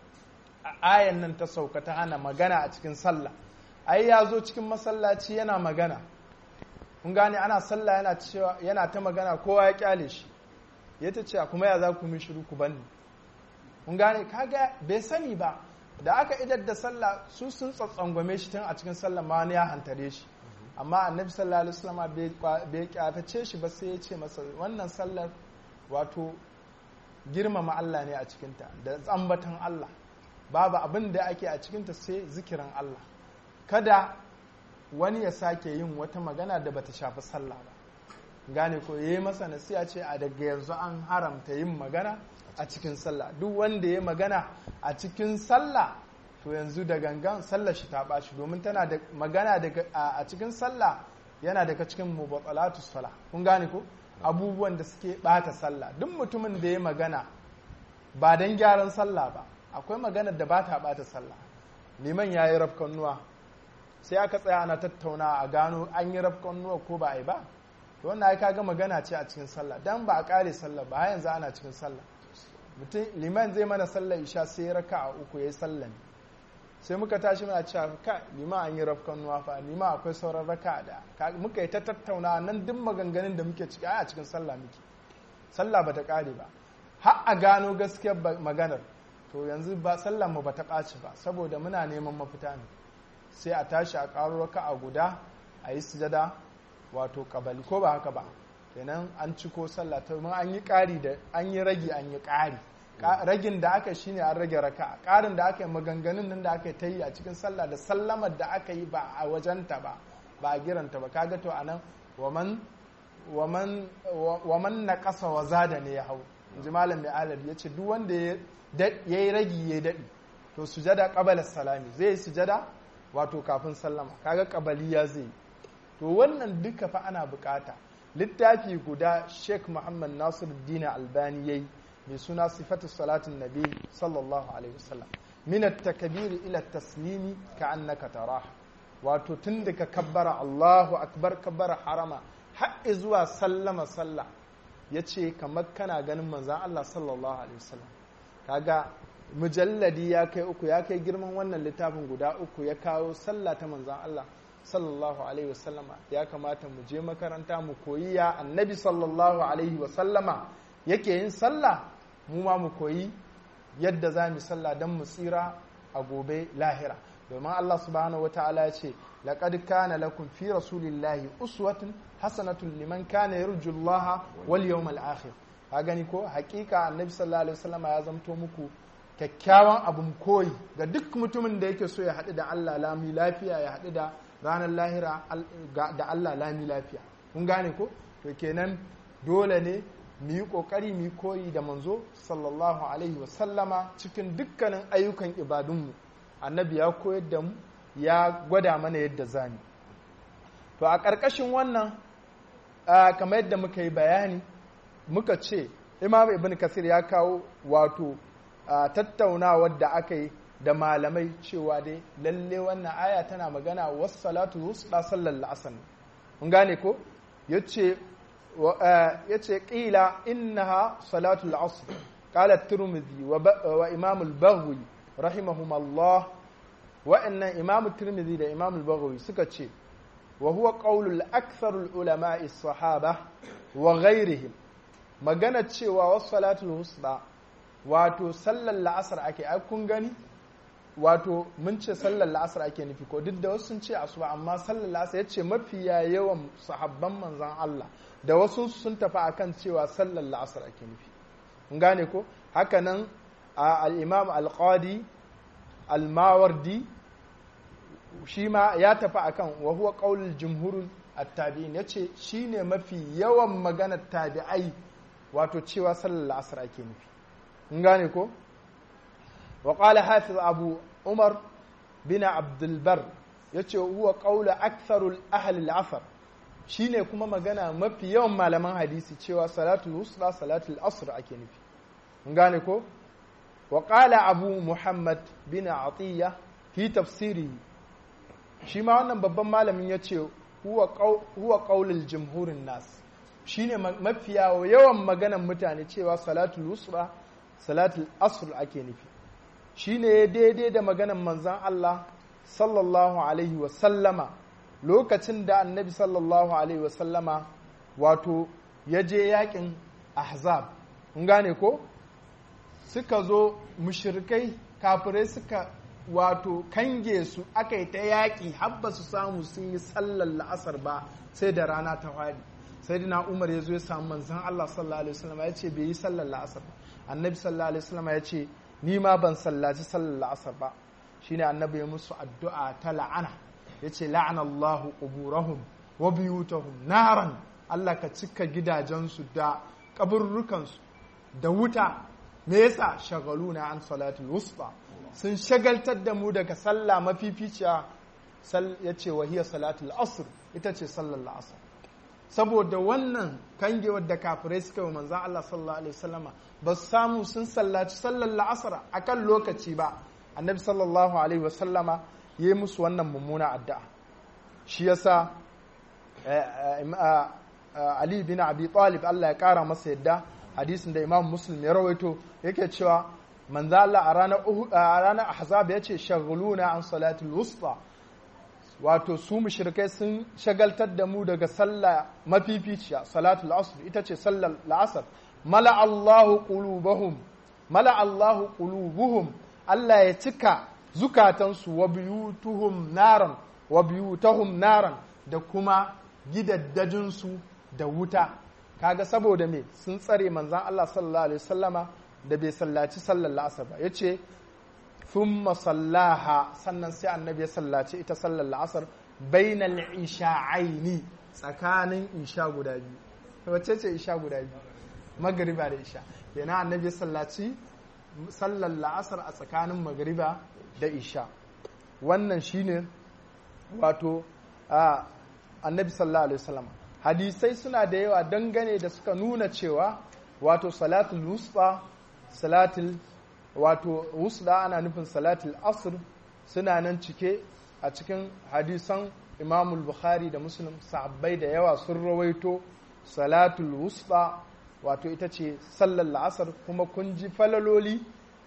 ayan nan ta sauka ta hana magana a cikin sallah ai ya zo cikin masallaci yana magana kun gane ana sallah yana cewa yana ta magana kowa ya kyale shi ya ta ce kuma ya za ku mi shiru ku banni kun gane kaga bai sani ba da aka idar da sallah su sun tsatsangwame shi tun a cikin sallah ma wani ya hantare shi amma annabi sallallahu alaihi wasallam bai kyatace shi ba sai ya ce masa wannan sallar wato girmama Allah ne a cikinta da tsambatan Allah babu abin da ake a cikinta sai zikirin Allah kada wani ya sake yin wata magana da bata shafi sallah ba gane ko yayi masa nasiya ce a daga yanzu an haramta yin magana a cikin sallah duk wanda ya magana a cikin sallah to yanzu da gangan sallar shi ta ɓaci domin tana da magana a cikin sallah yana daga cikin mubatsalatu sala kun gane ko abubuwan da suke ɓata sallah duk mutumin da ya magana ba don gyaran sallah ba akwai maganar da ba ta ɓata sallah liman ya yi rafkannuwa sai aka tsaya ana tattauna a gano an yi rafkannuwa ko ba a yi ba to wannan ai kaga magana ce a cikin sallah dan ba a kare sallah ba yanzu ana cikin sallah mutum liman zai mana sallah isha sai ya raka a uku ya yi sallah sai muka tashi muna cewa ka lima an yi rafkan nuwa fa lima akwai sauran raka da muka yi ta tattauna nan duk maganganun da muke ciki a cikin sallah muke sallah bata kare ba har a gano gaskiyar maganar to yanzu ba sallah mu bata ɓaci ba saboda muna neman mafita ne sai a tashi a ƙaro raka a guda a yi sujada wato kabali ko ba haka ba kenan an ciko sallah ta an yi ƙari da an yi ragi an yi ƙari ragin da aka shi ne an rage raka ƙarin da aka yi maganganun nan da aka ta yi a cikin sallah da sallamar da aka yi ba a wajenta ba ba a giranta ba kaga to anan waman na ƙasa wa zada ne ya hau inji malam mai alad ya ce duk wanda ya yi ragi ya daɗi to sujada ƙabalar salami zai yi sujada wato kafin sallama kaga ƙabaliya zai yi to wannan duka fa ana bukata littafi guda sheikh muhammad nasiruddin albani yayi mai suna sifatu salatin nabi sallallahu alaihi wasallam min at-takbir ila at-taslimi ka'annaka tarah wato tun daga kabbara Allahu akbar kabbara harama har zuwa sallama sallah yace kamar kana ganin manzon Allah sallallahu alaihi wasallam kaga mujalladi ya kai uku ya kai girman wannan littafin guda uku ya kawo sallah ta manzan Allah sallallahu alaihi wasallama ya kamata mu je makaranta mu koyi ya annabi sallallahu alaihi wasallama yake yin sallah mu ma mu koyi yadda za mu sallah don mu tsira a gobe lahira domin Allah subhanahu wata'ala ya ce laqad kana lakum fi rasulillahi uswatun hasanatun liman kana yarju Allah wal yawmal akhir ka gani ko hakika annabi sallallahu alaihi wasallama ya zamto muku kyakkyawan abun koyi ga duk mutumin da yake so ya haɗu da Allah lami lafiya ya haɗu da ranar lahira da Allah lami lafiya kun gane ko to kenan dole ne mu yi ƙoƙari mu yi koyi da manzo sallallahu alaihi wasallama cikin dukkanin ayyukan ibadunmu annabi ya koyar da mu ya gwada mana yadda zani to a ƙarƙashin wannan kamar yadda muka yi bayani muka ce imam ibn kasir ya kawo wato tattaunawar da aka yi da malamai cewa dai lalle wannan aya tana magana wasu salatu wusta sallar la'asar mun gane ko yace yace qila innaha salatu al-asr qala at-tirmidhi wa imam al-baghawi rahimahumullah wa inna imam at-tirmidhi da imam al-baghawi suka ce wa huwa qawlu al-akthar al-ulama as-sahaba wa ghayrihim magana cewa wasu salatu wusta wato sallar la'asar ake ai kun gani wato mun ce sallar la'asar ake nufi ko duk da wasu sun ce asuba amma sallar la'asar ya ce mafiya yawan sahabban manzan Allah da wasu sun tafi akan cewa sallar la'asar ake nufi mun gane ko hakanan al-imam al-qadi al-mawardi shi ma ya tafi akan wa huwa qaulul jumhurul at-tabi'in yace shine mafi yawan maganar tabi'ai wato cewa sallar la'asar ake nufi mun gane ko وقال حافظ أبو عمر بن عبد البر yace huwa qaula aktharul ahli al-asr shine kuma magana mafi yawan malaman hadisi cewa salatul wusta salatul asr ake nufi mun gane ko wa qala abu muhammad bin atiya fi tafsiri shi ma wannan babban malamin yace huwa huwa qaulul jumhurin nas shine mafiya yawan maganan mutane cewa salatul wusta salatul asr ake nufi shi ne daidai da maganan manzan Allah sallallahu Alaihi wasallama lokacin da annabi sallallahu Alaihi wasallama wato ya je yakin ahzab in gane ko suka zo mushirikai kafirai suka wato kange su aka yi ta yaƙi habba su samu sun yi sallar la'asar ba sai da rana ta hwari sai dina umar ya zo ya samu manzan Allah sallallahu Alaihi wasallama ya ce bai yi sallar la'asar ba annabi sallallahu Alaihi wasallama ya ce ni ma ban sallaci sallar la'asar ba shine annabi ya musu addu'a ta la'ana yace la'ana Allahu quburahum wa biyutahum naran Allah ka cika gidajensu da kaburrukansu da wuta me yasa shagaluna an salatul wusta sun shagaltar da mu daga sallah mafificiya yace wa hiya salatul asr ita ce sallar la'asar saboda wannan kangewar da kafirai suka yi manzan Allah sallallahu alaihi wasallama ba su samu sun sallaci sallar la'asar a kan lokaci ba annabi sallallahu alaihi wasallama ya yi musu wannan mummuna addu'a shi yasa Ali bin Abi Talib Allah ya kara masa yadda hadisin da Imam Muslim ya rawaito yake cewa manzo Allah a ranar a ranar Ahzab yace shaghuluna an salatul wusta wato su mushrikai sun shagaltar da mu daga sallah mafificiya salatul asr ita ce sallar la'asar mala Allahu qulubahum mala Allahu qulubuhum Allah ya cika zukatansu wa biyutuhum naran wa biyutahum naran da kuma gidaddajinsu da wuta kaga saboda me sun tsare manzan Allah sallallahu alaihi wasallama da bai sallaci sallar la'asar ba yace thumma sallaha sannan sai annabi ya sallaci ita sallar la'asar bainal isha'aini tsakanin isha guda biyu wacce ce isha guda biyu magariba da isha yana annabi ya sallaci sallar la'asar a tsakanin magariba da isha wannan shine wato annabi sallallahu alaihi wasallam hadisai suna da yawa dangane da suka nuna cewa wato salatul wusta salatul wato wusta ana nufin salatul asr suna nan cike a cikin hadisan imamul bukhari da muslim sahabbai da yawa sun rawaito salatul wusta wato ita ce sallar la'asar kuma kun ji falaloli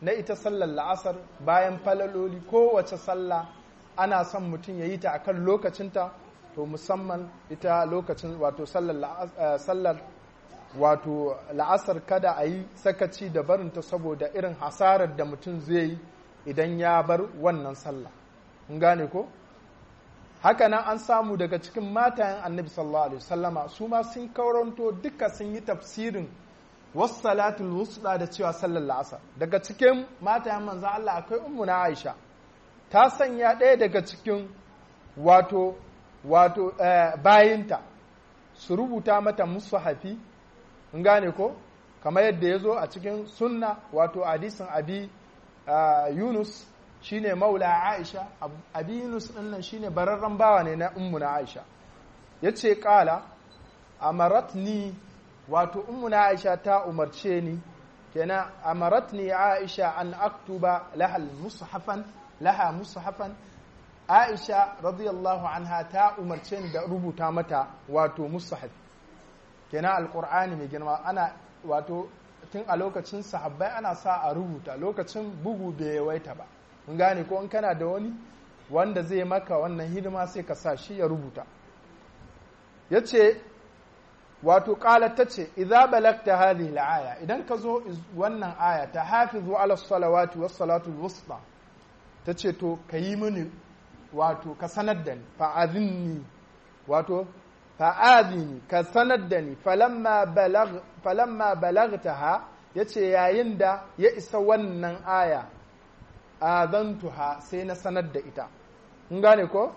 na ita sallar la'asar bayan falaloli kowace sallah ana son mutum ya yi ta akan lokacinta to musamman ita lokacin wato sallar wato la'asar kada a yi sakaci da barinta saboda irin hasarar da mutum zai yi idan ya bar wannan sallah mun gane ko haka nan an samu daga cikin matayen annabi sallallahu alaihi wasallama su ma sun kauranto duka sun yi tafsirin wasu salatul wusda da cewa sallar la'asar daga cikin matayen manzo Allah akwai ummu na Aisha ta sanya ɗaya daga cikin wato wato bayinta su rubuta mata musu hafi in gane ko kamar yadda ya zo a cikin sunna wato hadisin abi yunus shine maula aisha abi yunus ɗinnan shine bararren bawa ne na ummu na aisha ya ce ƙala amaratni wato ummu na aisha ta umarce ni kenan amaratni aisha an aktuba lahal mushafan laha mushafan aisha radiyallahu anha ta umarce ni da rubuta mata wato mushaf kenan alqur'ani mai girma ana wato tun a lokacin sahabbai ana sa a rubuta lokacin bugu bai yawaita ba mun gane ko in kana da wani wanda zai maka wannan hidima sai ka sa shi ya rubuta yace wato qalat tace idza balagta hadhihi al-aya idan ka zo wannan aya ta hafizu ala salawati was salatu al-wusta tace to kayi mini wato ka sanar da ni fa'azinni wato fa'azini ka sanar da ni falamma balag falamma balagtaha yace yayin da ya isa wannan aya azantuha sai na sanar da ita kun gane ko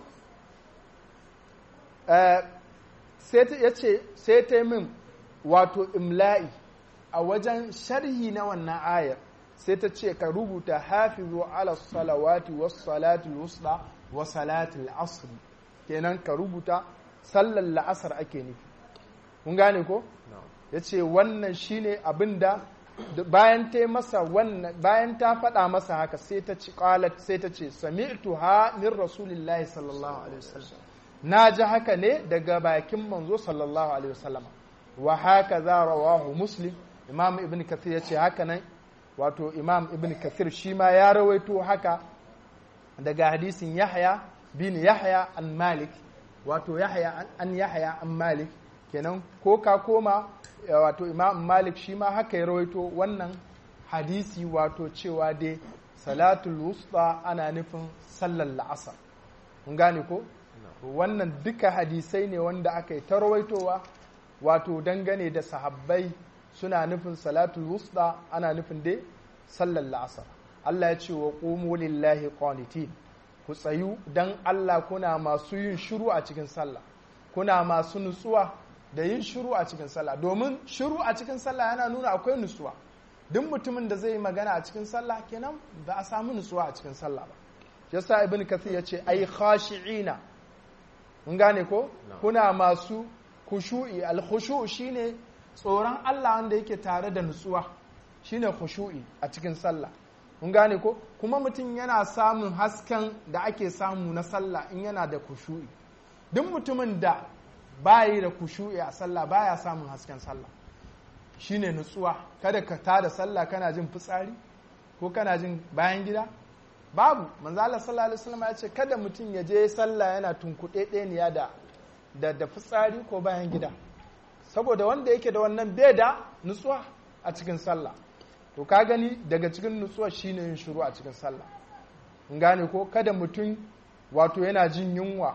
sai ya ce sai ta min wato imla'i a wajen sharhi na wannan ayar sai ta ce ka rubuta hafizu ala salawati was salati wusta wa salati asr kenan ka rubuta sallar la'asar ake nufi kun gane ko ya ce wannan shine abin da bayan ta masa wannan bayan ta faɗa masa haka sai ta ci qalat sai ta ce sami'tu ha min rasulillahi sallallahu alaihi wasallam na ji haka ne daga bakin manzo sallallahu alaihi wasallam wa haka za rawahu muslim imam ibn kathir ya ce haka nan wato imam ibn kathir shi ma ya rawaito haka daga hadisin yahya bin yahya an malik wato yahya an yahya an malik kenan ko ka koma wato imam malik shi ma haka ya rawaito wannan hadisi wato cewa dai salatul wusta ana nufin sallar la'asar mun gane ko wannan duka hadisai ne wanda aka yi ta rawaitowa wato dangane da sahabbai suna nufin salatul wusta ana nufin dai sallar la'asar Allah ya ce wa qumu lillahi qanitin ku tsayu dan Allah kuna masu yin shiru a cikin sallah kuna masu nutsuwa da yin shiru a cikin sallah domin shiru a cikin sallah yana nuna akwai nutsuwa duk mutumin da zai yi magana a cikin sallah kenan ba a samu nutsuwa a cikin sallah ba yasa ibn kathir ya ce ai khashi'ina mun gane ko kuna masu khushu'i al khushu' shine tsoron Allah wanda yake tare da nutsuwa shine khushu'i a cikin sallah mun gane ko kuma mutum yana samun hasken da ake samu na sallah in yana da khushu'i duk mutumin da bayi da kushu'i a sallah baya samun hasken sallah shine nutsuwa kada ka tada sallah kana jin fitsari ko kana jin bayan gida babu manzo Allah sallallahu alaihi wasallam ya ce kada mutum ya je sallah yana tunkuɗe ɗeniya da da da fitsari ko bayan gida saboda wanda yake da wannan bai da nutsuwa a cikin sallah to ka gani daga cikin nutsuwa shine yin shiru a cikin sallah in gane ko kada mutum wato yana jin yunwa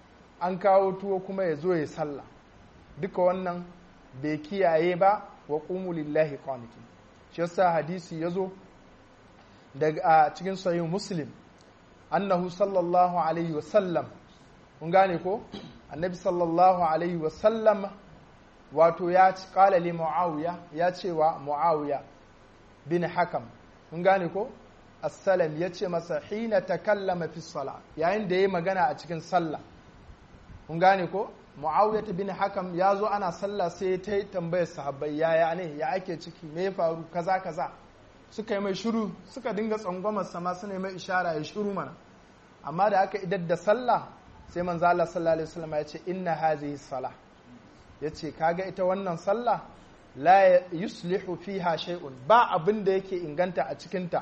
an kawo tuwo kuma ya zo ya sallah duka wannan bai kiyaye ba wa qumu lillahi qanitin shi yasa hadisi yazo daga a cikin sahih muslim annahu sallallahu alaihi wa sallam kun gane ko annabi sallallahu alaihi wa sallam wato ya ci kala li muawiya ya ce wa muawiya bin hakam kun gane ko assalam ya ce masa hina takallama fi sala yayin da ya magana a cikin sallah kun gane ko muawiya bin hakam ya zo ana sallah sai ta yi tambayar sahabbai yaya ne ya ake ciki me ya faru kaza kaza suka yi mai shiru suka dinga tsangwamar sama suna yi mai ishara ya shiru mana amma da aka idar da sallah sai manzo Allah sallallahu alaihi wasallam ya ce inna hazihi salah yace kaga ita wannan sallah la yuslihu fiha shay'un ba abin da yake inganta a cikin ta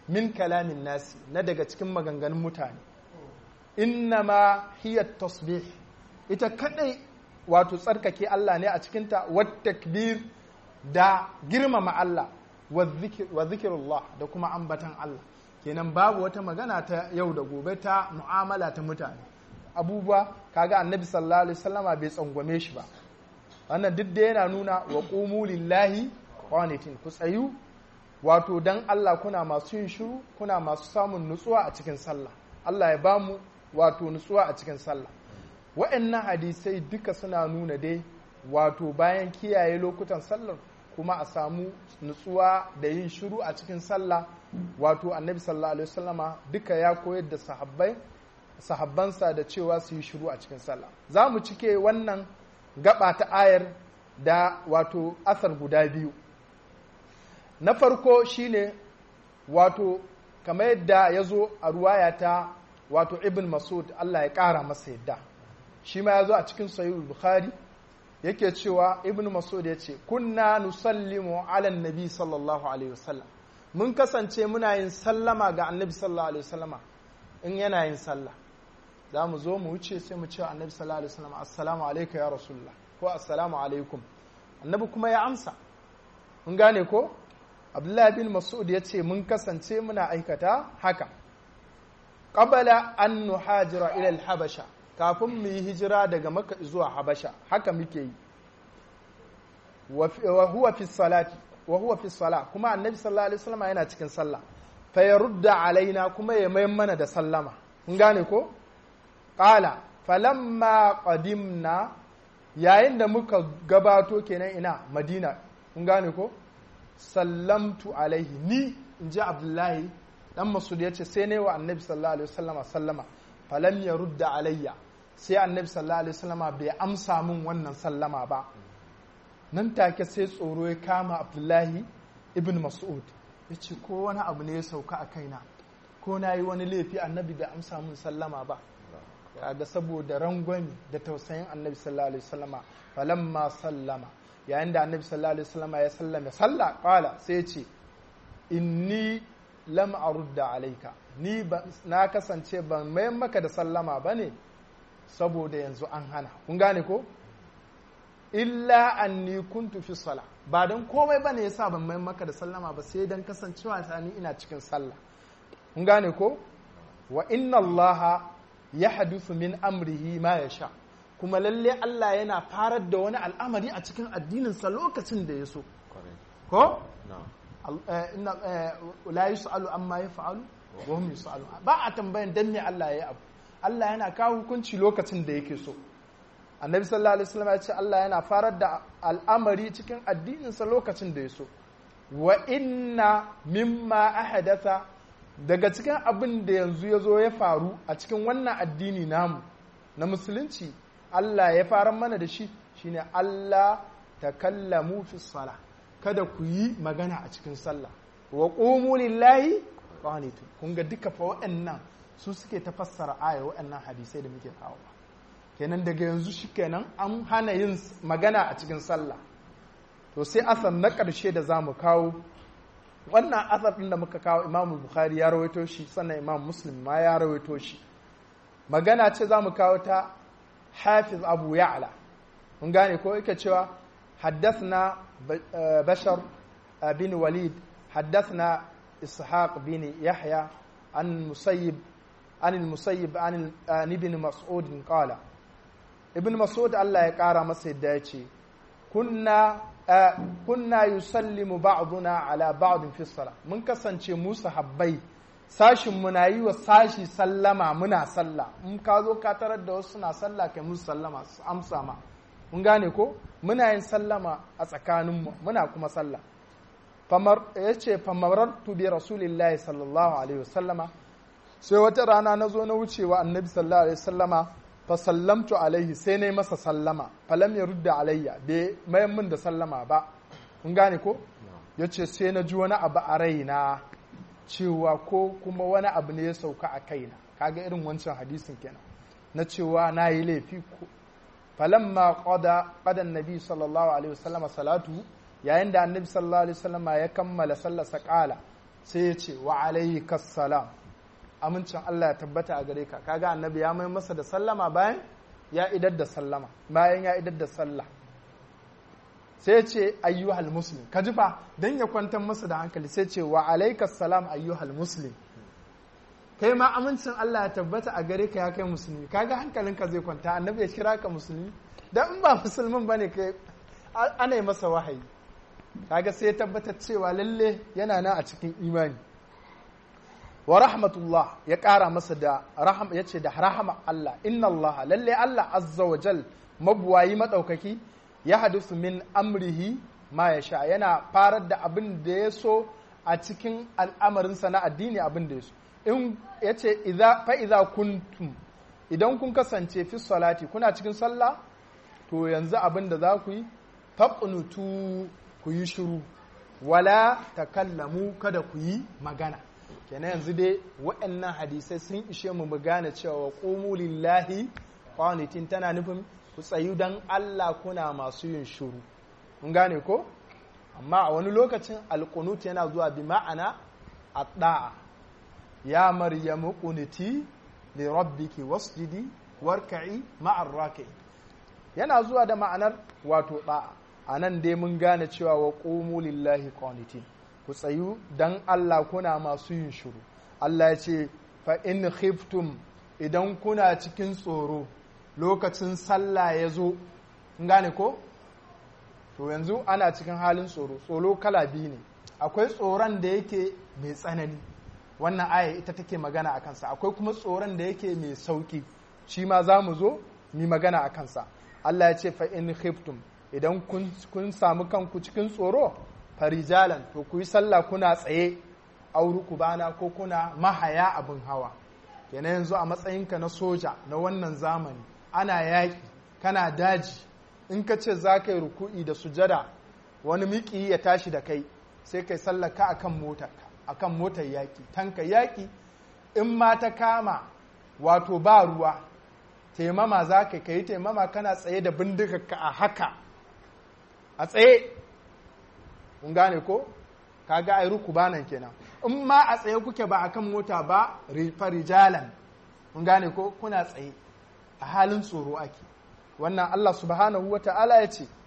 min kalamin nasi na daga cikin maganganun mutane innama hiya tasbih ita kadai wato tsarkake Allah ne a cikinta wat takbir da girmama Allah wa zikirullah da kuma ambatan Allah kenan babu wata magana ta yau da gobe ta mu'amala ta mutane abubuwa kaga annabi sallallahu alaihi wasallama bai tsangwame shi ba wannan duk da yana nuna wa qumu lillahi qanitin ku tsayu wato dan Allah kuna masu yin shiru kuna masu samun nutsuwa a cikin sallah Allah ya bamu wato nutsuwa a cikin sallah wa'annan hadisai duka suna nuna dai wato bayan kiyaye lokutan sallar kuma a samu nutsuwa da yin shiru a cikin sallah wato annabi sallallahu alaihi wasallama duka ya koyar da sahabbai sahabbansa da cewa su yi shiru a cikin sallah za mu cike wannan gaba ta ayar da wato asar guda biyu na farko shine wato kamar yadda ya zo a ruwaya ta wato ibn masud Allah ya ƙara masa yadda shi ma ya zo a cikin sahihul bukhari yake cewa ibn masud ya ce kunna nusallimu ala nabi sallallahu alaihi wasallam mun kasance muna yin sallama ga annabi sallallahu alaihi wasallama in yana yin sallah za mu zo mu wuce sai mu ce annabi sallallahu alaihi wasallam assalamu alayka ya rasulullah ko assalamu alaikum annabi kuma ya amsa mun gane ko abdullahi bin mas'ud ya ce mun kasance muna aikata haka qabala an nuhajira ila al-habasha kafin mu yi hijira daga makka zuwa habasha haka muke yi wa huwa fi salati wa huwa fi sala kuma annabi sallallahu alaihi wasallam yana cikin sallah fa yarudda alaina kuma ya mayan mana da sallama kun gane ko qala falamma qadimna yayin da muka gabato kenan ina madina kun gane ko sallamtu alaihi ni inji abdullahi dan masud yace sai ne wa annabi sallallahu alaihi wasallama sallama falam yarudda alayya sai annabi sallallahu alaihi wasallama bai amsa min wannan sallama ba nan take sai tsoro ya kama abdullahi ibn mas'ud ya ce ko wani abu ne ya sauka a kaina ko na yi wani laifi annabi bai amsa min sallama ba kaga saboda rangwani da tausayin annabi sallallahu alaihi wasallama falamma sallama yayin da annabi sallallahu alaihi wasallama ya sallame sallah qala sai ce inni lam arudda alaika ni na kasance ban mayan maka da sallama bane saboda yanzu an hana kun gane ko illa anni kuntu fi sala ba don komai bane yasa ban mai maka da sallama ba sai dan kasancewa ta ni ina cikin sallah kun gane ko wa inna allaha yahduthu min amrihi ma yasha kuma lalle Allah yana farar da wani al'amari a cikin addinin sa lokacin da ya so ko inna la yus'alu amma yaf'alu wa hum yus'alu ba a tambayan dan me Allah ya yi abu Allah yana kawo hukunci lokacin da yake so annabi sallallahu alaihi wasallam ya ce Allah yana farar da al'amari cikin addininsa lokacin da ya so wa inna mimma ahadatha daga cikin abin da yanzu ya zo ya faru a cikin wannan addini namu na musulunci Allah ya farar mana da shi shine Allah takallamu fi sala kada ku yi magana a cikin sallah wa qumu lillahi qanitun kun ga duka fa waɗannan su suke tafassara aya waɗannan hadisai da muke kawo kenan daga yanzu shi kenan an hana yin magana a cikin sallah to sai asar na ƙarshe da za mu kawo wannan asar ɗin da muka kawo imam bukhari ya rawaito shi sannan imam muslim ma ya rawaito shi magana ce za mu kawo ta hafiz abu ya'la mun gane ko yake cewa haddathna bashar bin walid haddathna ishaq bin yahya an musayyib عن المسيب عن ابن مسعود قال ابن مسعود الله ya ƙara masa yadda ya ce kunna kunna yusallimu ba'duna ala ba'd fi sala mun kasance mu sahabbai sashin muna yi wa sashi sallama muna sallah in ka zo ka tarar da wasu suna sallah kai musu sallama su amsa ma mun gane ko muna yin sallama a tsakaninmu muna kuma sallah famar yace famarartu bi rasulillahi sallallahu alaihi wasallama sai wata rana na zo na wucewa annabi sallallahu alaihi wasallama fa sallamtu alaihi sai na yi masa sallama falam ya rudda alayya bai mayan min da sallama ba kun gane ko ya ce sai na ji wani abu a raina cewa ko kuma wani abu ne ya sauka a kaina kaga irin wancan hadisin kenan na cewa na yi laifi ko falamma qada qada annabi sallallahu alaihi wasallama salatu yayin da annabi sallallahu alaihi wasallama ya kammala sallarsa qala sai ya ce wa alaikas salam amincin Allah ya tabbata a gare ka kaga annabi ya mai masa da sallama bayan ya idar da sallama bayan ya idar da sallah sai ce ayyuhal muslim ka ji fa dan ya kwantar masa da hankali sai ce wa alaikas salam ayyuhal muslim kai ma amincin Allah ya tabbata a gare ka ya kai musulmi kaga hankalinka zai kwanta annabi ya kira ka musulmi dan in ba musulmin bane kai ana yi masa wahayi kaga sai ya tabbatar cewa lalle yana na a cikin imani wa rahmatullah ya ƙara masa da rahama ya ce da rahama Allah inna Allah lalle Allah azza wa jal mabuwayi maɗaukaki ya hadisu min amrihi ma ya sha yana farar da abin da ya so a cikin al'amarinsa na addini abin da ya so in ya ce fa'iza kuntum idan kun kasance fi salati kuna cikin sallah to yanzu abin da za ku yi faƙunutu ku yi shiru wala takallamu kada ku yi magana kenan yanzu dai waɗannan hadisai sun ishe mu mu gane cewa qumu lillahi qanitin tana nufin ku tsayu dan Allah kuna masu yin shiru mun gane ko amma a wani lokacin alqunut yana zuwa bi ma'ana adda'a ya maryamu qunuti li rabbiki wasjidi warka'i ma'ar raki'in yana zuwa da ma'anar wato da'a a nan dai mun gane cewa wa qumu lillahi qanitin ku tsayu dan Allah kuna masu yin shiru Allah ya ce fa in khiftum idan kuna cikin tsoro lokacin sallah ya zo gane ko to yanzu ana cikin halin tsoro tsoro kala biyu ne akwai tsoron da yake mai tsanani wannan aya ita take magana a kansa akwai kuma tsoron da yake mai sauki shi ma za mu zo mu magana a kansa Allah ya ce fa in khiftum idan kun samu kanku cikin tsoro farijalan to ku yi sallah kuna tsaye auruku bana ko kuna mahaya abin hawa kenan yanzu a matsayinka na soja na wannan zamani ana yaƙi kana daji in ka ce za ka yi ruku'i da sujada wani miki ya tashi da kai sai kai sallaka akan motar akan motar yaƙi tanka yaƙi in ma ta kama wato ba ruwa taimama za ka yi taimama kana tsaye da bindigarka a haka a tsaye kun gane ko kaga ai ruku banan kenan in ma a tsaye kuke ba akan mota ba farijalan kun gane ko kuna tsaye a halin tsoro ake wannan Allah subhanahu wa ta'ala ya ce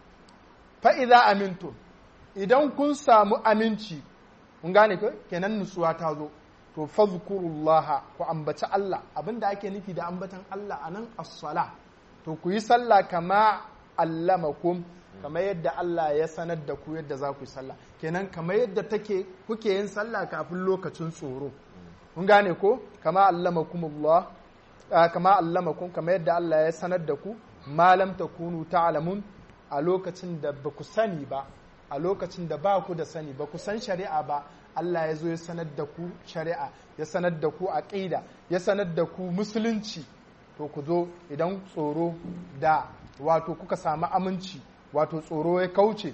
fa'iza amintu idan kun samu aminci kun gane ko kenan nutsuwa ta zo to fazkurullaha ku ambaci Allah abinda ake nufi da ambatan Allah anan as-sala to ku yi sallah kama allamakum kamar yadda Allah ya sanar da ku yadda za ku yi sallah kenan kamar yadda take kuke yin sallah kafin lokacin tsoro kun gane ko kama allamakumullah kama allamakum kamar yadda Allah ya sanar da ku malam takunu ta'lamun a lokacin da ba ku sani ba a lokacin da ba ku da sani ba ku san shari'a ba Allah ya zo ya sanar da ku shari'a ya sanar da ku aqida ya sanar da ku musulunci to ku zo idan tsoro da wato kuka samu aminci wato tsoro ya kauce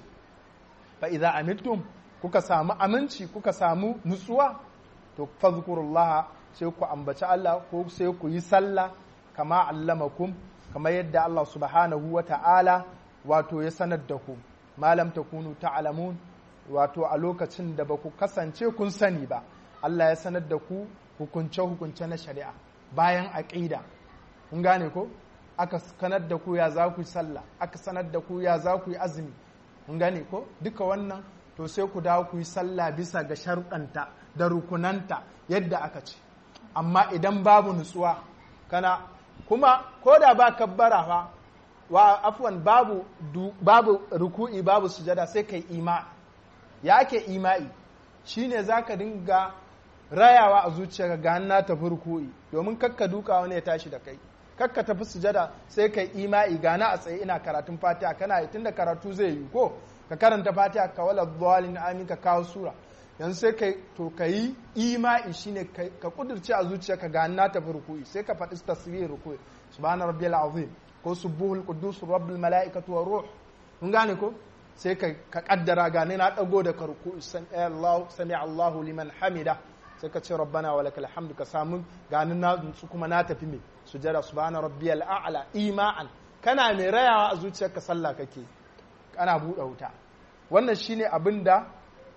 fa idza amintum kuka samu aminci kuka samu nutsuwa to fadhkurullah sai ku ambaci Allah ko sai ku yi sallah kama allamakum kama yadda Allah subhanahu wa ta'ala wato ya sanar da ku malam takunu ta'lamun wato a lokacin da ba ku kasance kun sani ba Allah ya sanar da ku hukunce hukunce na shari'a bayan aqida kun gane ko aka sanar da ku ya za ku yi sallah aka sanar da ku ya za ku yi azumi kun gane ko duka wannan to sai ku dawo ku yi sallah bisa ga sharuɗanta da rukunanta yadda aka ce amma idan babu nutsuwa kana kuma ko da ba kabbara fa wa afwan babu babu ruku'i babu sujada sai kai ima ya ake ima'i shine zaka dinga rayawa a zuciyarka ga na tafi ruku'i domin kakka duka wani ya tashi da kai kakka tafi sujada sai kai ima'i gana a tsaye ina karatun fatiha kana yi tunda karatu zai yi ko ka karanta fatiha ka wala dhalin amin ka kawo sura yanzu sai kai to ka yi ima'i shine ka kudurce a zuciyarka ga na tafi ruku'i sai ka faɗi tasbih ruku'i subhana rabbiyal azim ko subuhul quddus rabbul malaikatu war ruh kun gane ko sai ka ka kaddara ga na dago da ka ruku'i Allah sami Allahu liman hamida sai ka ce rabbana wa lakal hamdu ka samu ganin na su kuma na tafi me sujada subhana rabbiyal a'la ima'an kana mai rayawa a zuciyarka sallah kake kana buɗe wuta wannan shine abin da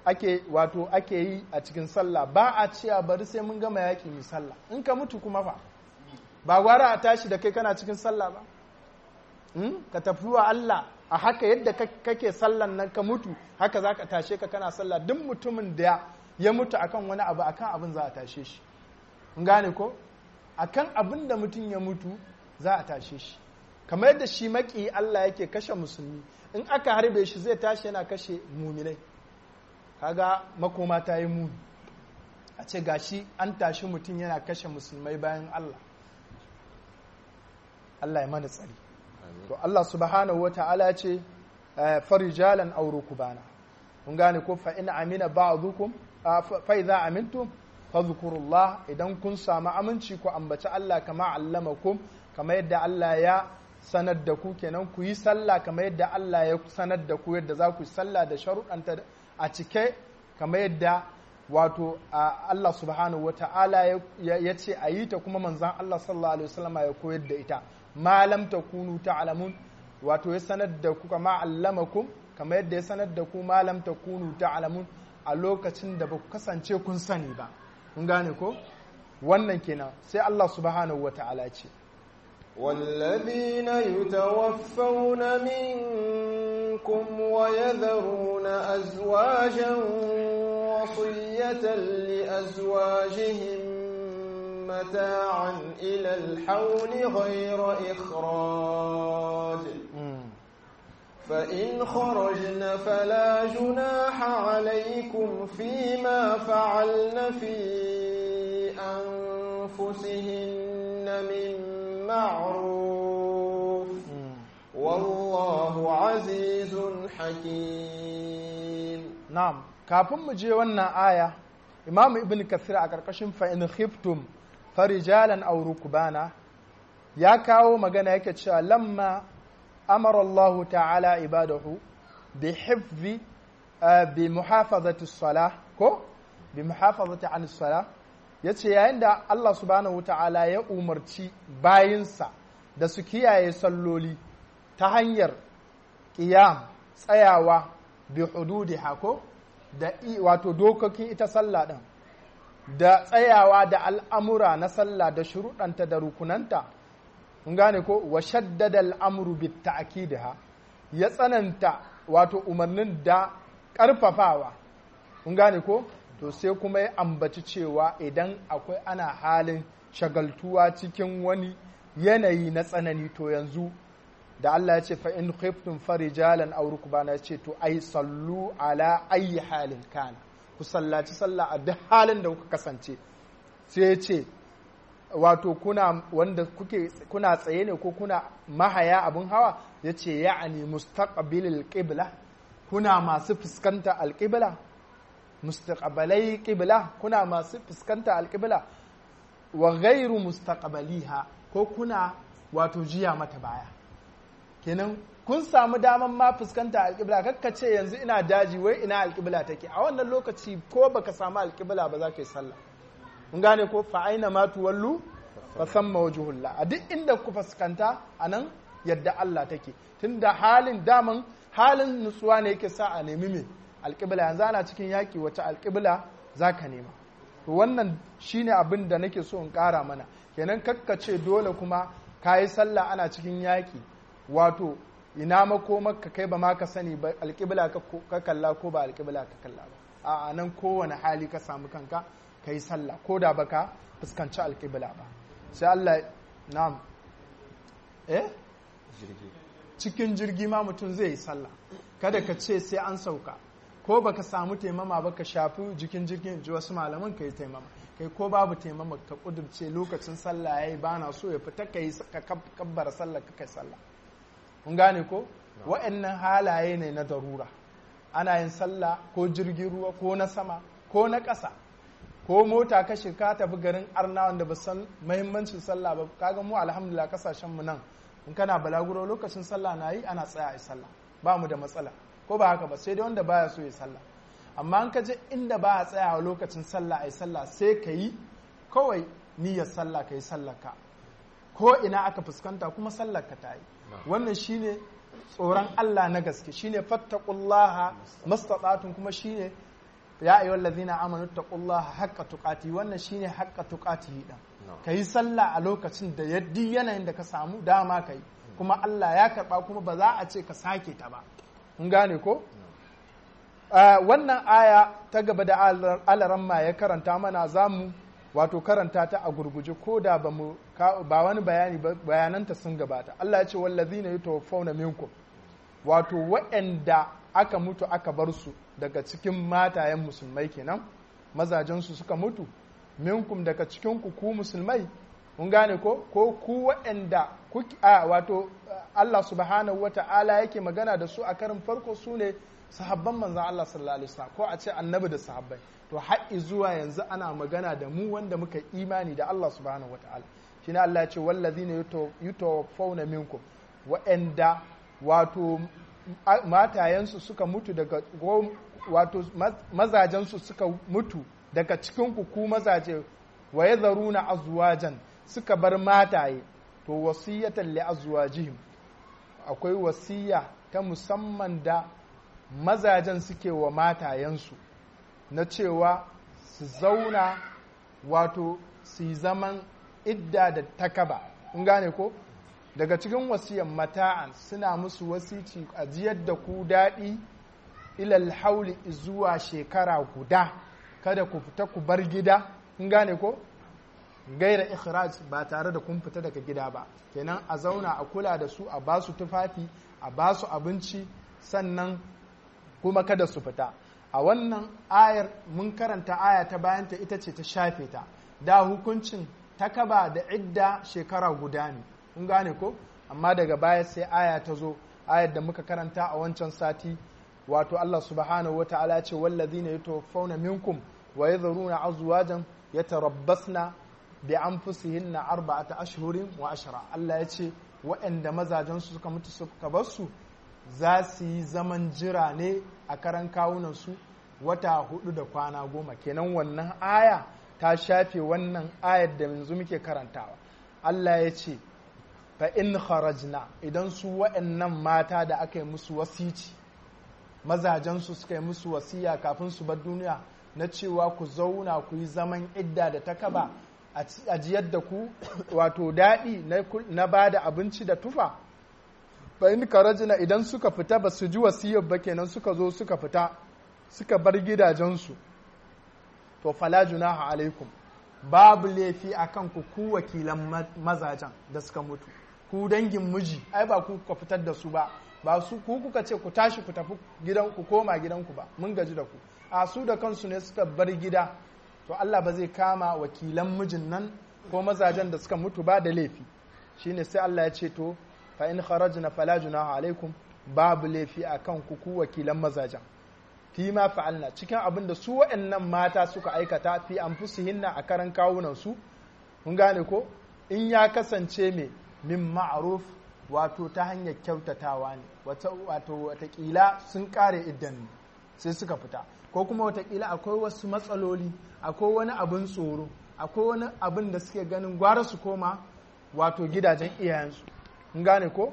ake wato ake yi a cikin sallah ba a cewa bari sai mun gama yaƙi mu sallah in ka mutu kuma fa ba gwara a tashi da kai kana cikin sallah ba ka tafi wa Allah a haka yadda kake sallan nan ka mutu haka za ka tashe ka kana sallah duk mutumin da ya mutu akan wani abu akan abin za a tashe shi in gane ko akan abin da mutum ya mutu za a tashe shi kamar yadda shi maki Allah yake kashe musulmi in aka harbe shi zai tashi yana kashe muminai kaga makoma ta yi muni a ce gashi an tashi mutum yana kashe musulmai bayan Allah Allah ya mana tsari to Allah subhanahu wa ta'ala ce farijalan auro kubana kun gane ko fa in amina ba'dukum fa idza amintum fadhkurullah idan kun samu aminci ku ambaci Allah kama allamakum kama yadda Allah ya sanar da ku kenan ku yi sallah kama yadda Allah ya sanar da ku yadda za ku yi sallah da sharuɗanta a cike kama yadda wato Allah subhanahu wa ta'ala ya ce a yi ta kuma manzan Allah sallallahu alaihi wasallama ya koyar da ita malam ta kunu ta'lamun wato ya sanar da ku kama allamakum kama yadda ya sanar da ku malam ta kunu ta'lamun a lokacin da ba ku kasance kun sani ba kun gane ko wannan kenan sai Allah subhanahu wa ta'ala ce والذين يتوفون منكم ويذرون أزواجا وصية لأزواجهم متاعا إلى الحول غير إخراج فإن خرجن فلا جناح عليكم فيما فعلن في أنفسهن من معروف والله عزيز حكيم نعم kafin mu je wannan aya imam ibn kasir a ƙarƙashin fa'in khiftum farijalan aw rukbana ya kawo magana yake cewa lamma amara Allah ta'ala ibadahu bi hifzi bi muhafazati salah ko bi muhafazati an salah yace yayin da Allah subhanahu ta'ala ya umarci bayinsa da su kiyaye salloli ta hanyar qiyam tsayawa bi hududiha ko da wato dokokin ita sallah ɗin da tsayawa da al'amura na sallah da shuruɗanta da rukunanta kun gane ko wa shaddada al'amuru bi ta'kidiha ya tsananta wato umarnin da ƙarfafawa kun gane ko to sai kuma ya ambaci cewa idan akwai ana halin shagaltuwa cikin wani yanayi na tsanani to yanzu da Allah ya ce fa in khiftum farijalan aw rukbana ya ce to ai sallu ala ayi halin kana ku sallaci sallah a duk halin da kuka kasance sai ya ce wato kuna wanda kuke kuna tsaye ne ko kuna mahaya abin hawa ya ce ya'ani mustaqbilil qibla kuna masu fuskanta alqibla mustaqbalai qibla kuna masu fuskanta alqibla wa ghairu mustaqbaliha ko kuna wato jiya mata baya kenan kun samu daman ma fuskanta alƙibla kakka ce yanzu ina daji wai ina alƙibla take a wannan lokaci ko baka samu alƙibla ba za ka yi sallah mun gane ko fa aina ma tuwallu fa samma wajhullah a duk inda ku fuskanta anan yadda Allah take tunda halin daman halin nutsuwa ne yake sa a nemi me alƙibla yanzu ana cikin yaƙi wata alƙibla za ka nema to wannan shine abin da nake so in ƙara mana kenan kakka ce dole kuma ka yi sallah ana cikin yaƙi wato ina makomarka kai ba ma ka sani ba alƙibla ka kalla ko ba alƙibla ka kalla ba a nan kowane hali ka samu kanka ka yi sallah ko da baka fuskanci alƙibla ba sai Allah na'am eh cikin jirgi ma mutum zai yi sallah kada ka ce sai an sauka ko baka samu taimama ba ka shafi jikin jirgin ji wasu malaman ka yi taimama kai ko babu taimama ka kudurce lokacin sallah yayi bana so ya fita ka yi ka kabbara sallah ka kai sallah kun gane ko wa'annan halaye ne na darura ana yin sallah ko jirgin ruwa ko na sama ko na ƙasa ko mota ka ka tafi garin arna wanda ba san muhimmancin sallah ba kaga mu alhamdulillah kasashen mu nan in kana balaguro lokacin sallah na yi ana tsaya a sallah ba mu da matsala ko ba haka ba sai dai wanda baya so ya sallah amma an ka je inda ba a tsaya a lokacin sallah a sallah sai ka yi kawai niyyar sallah ka yi sallah ka ko ina aka fuskanta kuma sallar ka ta yi wannan shine tsoron Allah na gaske shine fattaqullaha mastata'tum kuma shine ya ayyuhal ladhina amanu taqullaha haqqa tuqati wannan shine haqqa tuqatihi din kai sallah a lokacin da yaddi yanayin da ka samu dama kai kuma Allah ya karba kuma ba za a ce ka sake ta ba mun gane ko wannan aya ta gaba da alaramma ya karanta mana zamu wato karanta ta a gurguje ko da ba mu ba wani bayani bayananta sun gabata Allah ya ce wallazina yatawaffawna minkum wato waɗanda aka mutu aka bar su daga cikin matayen musulmai kenan mazajensu suka mutu minkum daga cikin ku ku musulmai mun gane ko ko ku waɗanda a wato Allah subhanahu wata'ala yake magana da su a karin farko su ne sahabban manzan Allah sallallahu alaihi wasallam ko a ce annabi da sahabbai to haƙi zuwa yanzu ana magana da mu wanda muka imani da Allah subhanahu wata'ala shine Allah ya ce wallazina yutawaffawna minkum waɗanda wato matayensu suka mutu daga wato mazajensu suka mutu daga cikin ku mazaje wa ya zaruna azwajan suka bar mataye to wasiyatan li azwajihim akwai wasiya ta musamman da mazajen suke wa matayensu na cewa su zauna wato su yi zaman idda da takaba in gane ko daga cikin wasiyan mata'an suna musu wasici a jiyar da ku daɗi ilal hauli zuwa shekara guda kada ku fita ku bar gida in gane ko gaira ikhraj ba tare da kun fita daga gida ba kenan a zauna a kula da su a basu tufafi a basu abinci sannan kuma kada su fita a wannan ayar mun karanta aya ta bayanta ita ce ta shafe ta da hukuncin takaba da idda shekara guda ne kun gane ko amma daga baya sai aya ta zo ayar da muka karanta a wancan sati wato Allah subhanahu wata'ala ce wallazina yatawaffawna minkum wa yadhuruna azwajan yatarabbasna bi anfusihinna arba'ata ashhurin wa ashra Allah ya ce waɗanda mazajen su suka mutu suka bar su za su yi zaman jira ne a karan kawunan su wata hudu da kwana goma kenan wannan aya ta shafe wannan ayar da yanzu muke karantawa Allah ya ce fa in kharajna idan su waɗannan mata da aka yi musu wasici mazajensu suka yi musu wasiya kafin su bar duniya na cewa ku zauna ku yi zaman idda da takaba a jiyar da ku wato daɗi na ba da abinci da tufa fa in kharajna idan suka fita ba su ji wasiyar ba kenan suka zo suka fita suka bar gidajensu to fala junaha alaikum babu laifi akan ku ku wakilan mazajen da suka mutu ku dangin miji ai ba ku kuka fitar da su ba ba su ku kuka ce ku tashi ku tafi gidan ku koma gidanku ba mun gaji da ku a su da kansu ne suka bar gida to Allah ba zai kama wakilan mijin nan ko mazajen da suka mutu ba da laifi shine sai Allah ya ce to fa in kharajna fala junaha alaikum babu laifi akan ku ku wakilan mazajen fi ma fa'alna cikin abin da su waɗannan mata suka aikata fi anfusihinna a karan kawunan su mun gane ko in ya kasance me min ma'ruf wato ta hanyar kyautatawa ne wato watakila sun kare idan ne sai suka fita ko kuma watakila akwai wasu matsaloli akwai wani abin tsoro akwai wani abin da suke ganin gwara su koma wato gidajen iyayensu mun gane ko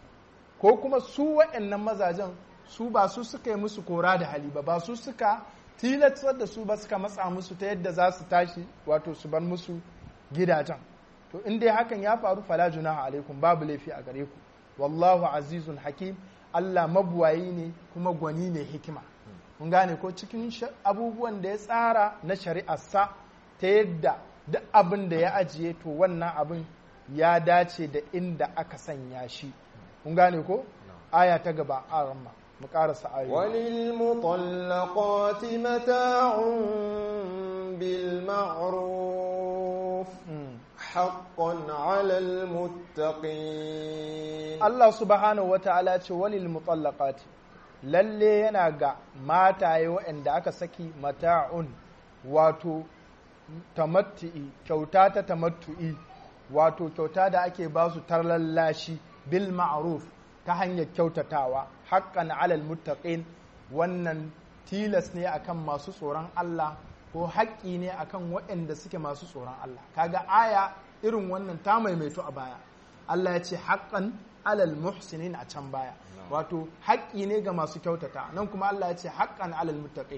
ko kuma su waɗannan mazajen su ba su suka yi musu kora da hali ba ba su suka tilatar da su ba suka matsa musu ta yadda za su tashi wato su bar musu gidajen to in dai hakan ya faru fala junaha alaikum babu laifi a gare ku wallahu azizun hakim Allah mabuwayi ne kuma gwani ne hikima mun gane ko cikin abubuwan da ya tsara na shari'arsa ta yadda duk abin da ya ajiye to wannan abin ya dace da inda aka sanya shi mun gane ko aya ta gaba a ramma mu karasa ayoyi وللمطلقات متاع بالمعروف حقا على المتقين Allah subhanahu wa ta'ala ce walil mutallaqati lalle yana ga mataye waɗanda aka saki mata'un wato tamattu'i kyauta ta tamattu'i wato kyauta da ake ba su tarlallashi bil ma'ruf ta hanyar kyautatawa haqqan alal muttaqin wannan tilas ne akan masu tsoron Allah ko haƙƙi ne akan waɗanda suke masu tsoron Allah kaga aya irin wannan ta maimaito a baya Allah ya ce haƙƙan alal muhsinin a can baya wato haƙƙi ne ga masu kyautata nan kuma Allah ya ce haƙƙan alal muttaqin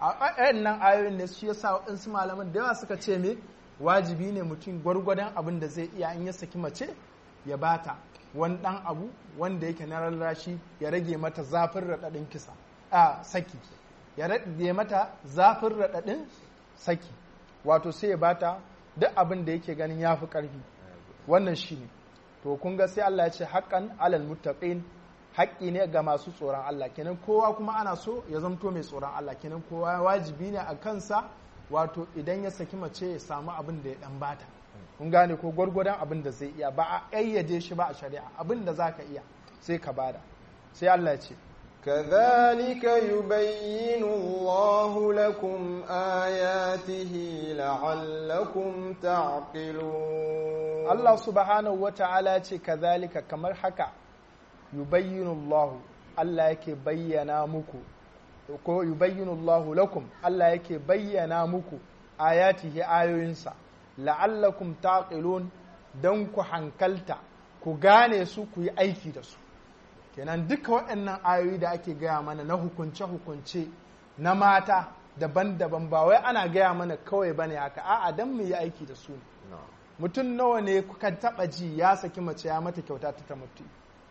a nan ayoyin ne shi yasa waɗansu malaman da yawa suka ce me wajibi ne mutum gwargwadon abin da zai iya in ya saki mace ya bata wani ɗan abu wanda yake na rarrashi ya rage mata zafin raɗaɗin kisa a saki ya rage mata zafin raɗaɗin saki wato sai ya bata duk abin da yake ganin ya fi ƙarfi wannan shi ne to kun ga sai Allah ya ce haƙƙan alal muttaqin haƙƙi ne ga masu tsoron Allah kenan kowa kuma ana so ya zamto mai tsoron Allah kenan kowa wajibi ne a kansa wato idan ya saki mace ya samu abin da ya dan bata kun gane ko gwargwadon abin da zai iya ba a ƙayyade shi ba a shari'a abin da zaka iya sai ka bada sai Allah ya ce كذلك يبين الله لكم آياته لعلكم تعقلون Allah subhanahu wa ta'ala ce kazalika kamar haka yubayyinu Allah Allah yake bayyana muku ko yubayyinu Allah lakum Allah yake bayyana muku ayatihi ayoyinsa la'allakum taqilun dan ku hankalta ku gane su ku yi aiki da su kenan duka waɗannan ayoyi da ake gaya mana na hukunce-hukunce na mata daban-daban ba wai ana gaya mana kawai bane haka a'a dan mu yi aiki da su ne mutum nawa ne kuka taba ji ya saki mace ya mata kyauta ta ta mutu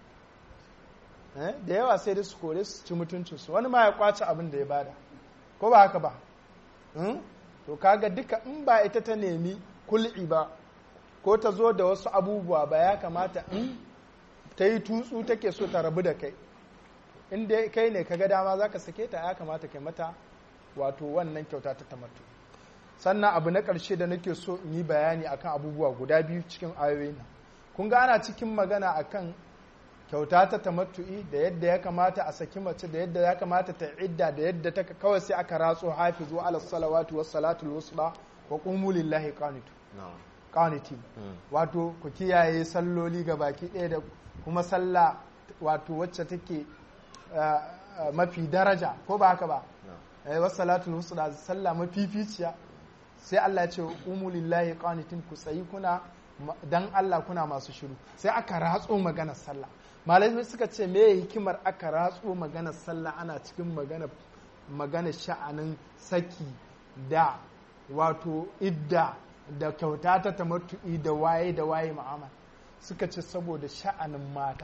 da yawa sai da su kore su ci mutuncinsu wani ma ya kwace abin da ya bada ko ba haka ba to kaga duka in ba ita ta nemi kul'i ba ko ta zo da wasu abubuwa ba ya kamata in ta yi tutsu take so ta rabu da kai inda kai ne kaga dama za ka sake ta ya kamata kai mata wato wannan kyauta ta tamattu sannan abu na ƙarshe da nake so in yi bayani akan abubuwa guda biyu cikin ayoyin nan kun ga ana cikin magana akan kyauta ta tamattu'i da yadda ya kamata a saki mace da yadda ya kamata ta idda da yadda ta kawai sai aka ratso hafizu ala salawatu was salatul wusta wa qumu lillahi qanitu qanitin wato ku kiyaye salloli ga baki ɗaya da kuma sallah wato wacce take mafi daraja ko ba haka ba was salatul wusta sallah mafificiya sai Allah ya ce umu lillahi qanitin ku tsayi kuna dan Allah kuna masu shiru sai aka ratso maganar sallah malamai suka ce me hikimar aka ratso maganar sallah ana cikin magana magana sha'anin saki da wato idda da kyauta ta tamattu'i da waye da waye ma'amal suka ce saboda sha'anin mata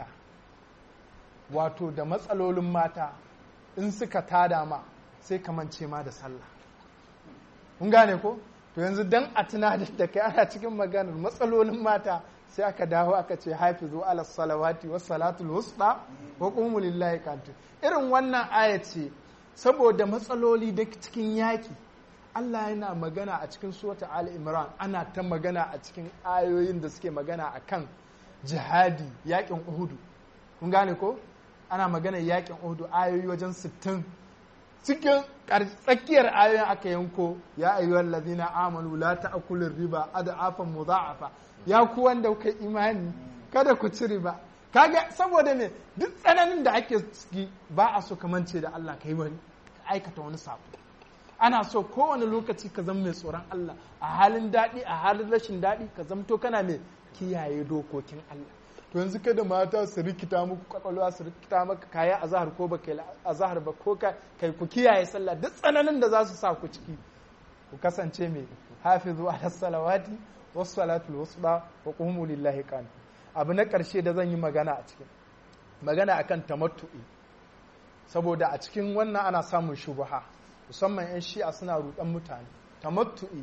wato da matsalolin mata in suka tada ma sai kamance ma da sallah kun gane ko to yanzu dan a tunatar da kai ana cikin maganar matsalolin mata sai aka dawo aka ce hafizu ala salawati was salatul wusta wa qumu lillahi qantu irin wannan aya ce saboda matsaloli da cikin yaki Allah yana magana a cikin surata Ali Imran ana ta magana a cikin ayoyin da suke magana akan jihadi yakin Uhudu kun gane ko ana magana yakin Uhudu ayoyi wajen 60 cikin tsakiyar ayoyin aka yanko ya ayyuhal ladina amanu la ta'kulur riba ad'afan mudha'afa ya ku wanda kuka imani kada ku ci riba kaga saboda me duk tsananin da ake ciki ba a so kamance da Allah kai wani aikata wani sabo ana so kowane lokaci ka zama mai tsoron Allah a halin daɗi a halin rashin daɗi ka zamto kana mai kiyaye dokokin Allah to yanzu kada mata su rikita muku kwakwalwa su rikita maka kaya a zahar ko ba kai a zahar ba ko kai ku kiyaye sallah duk tsananin da za su sa ku ciki ku kasance mai hafizu ala salawati was salatul wusta wa qumu lillahi qan abu na karshe da zan yi magana a cikin magana akan tamattu'i saboda a cikin wannan ana samun shubha musamman yan shi'a suna rudan mutane tamattu'i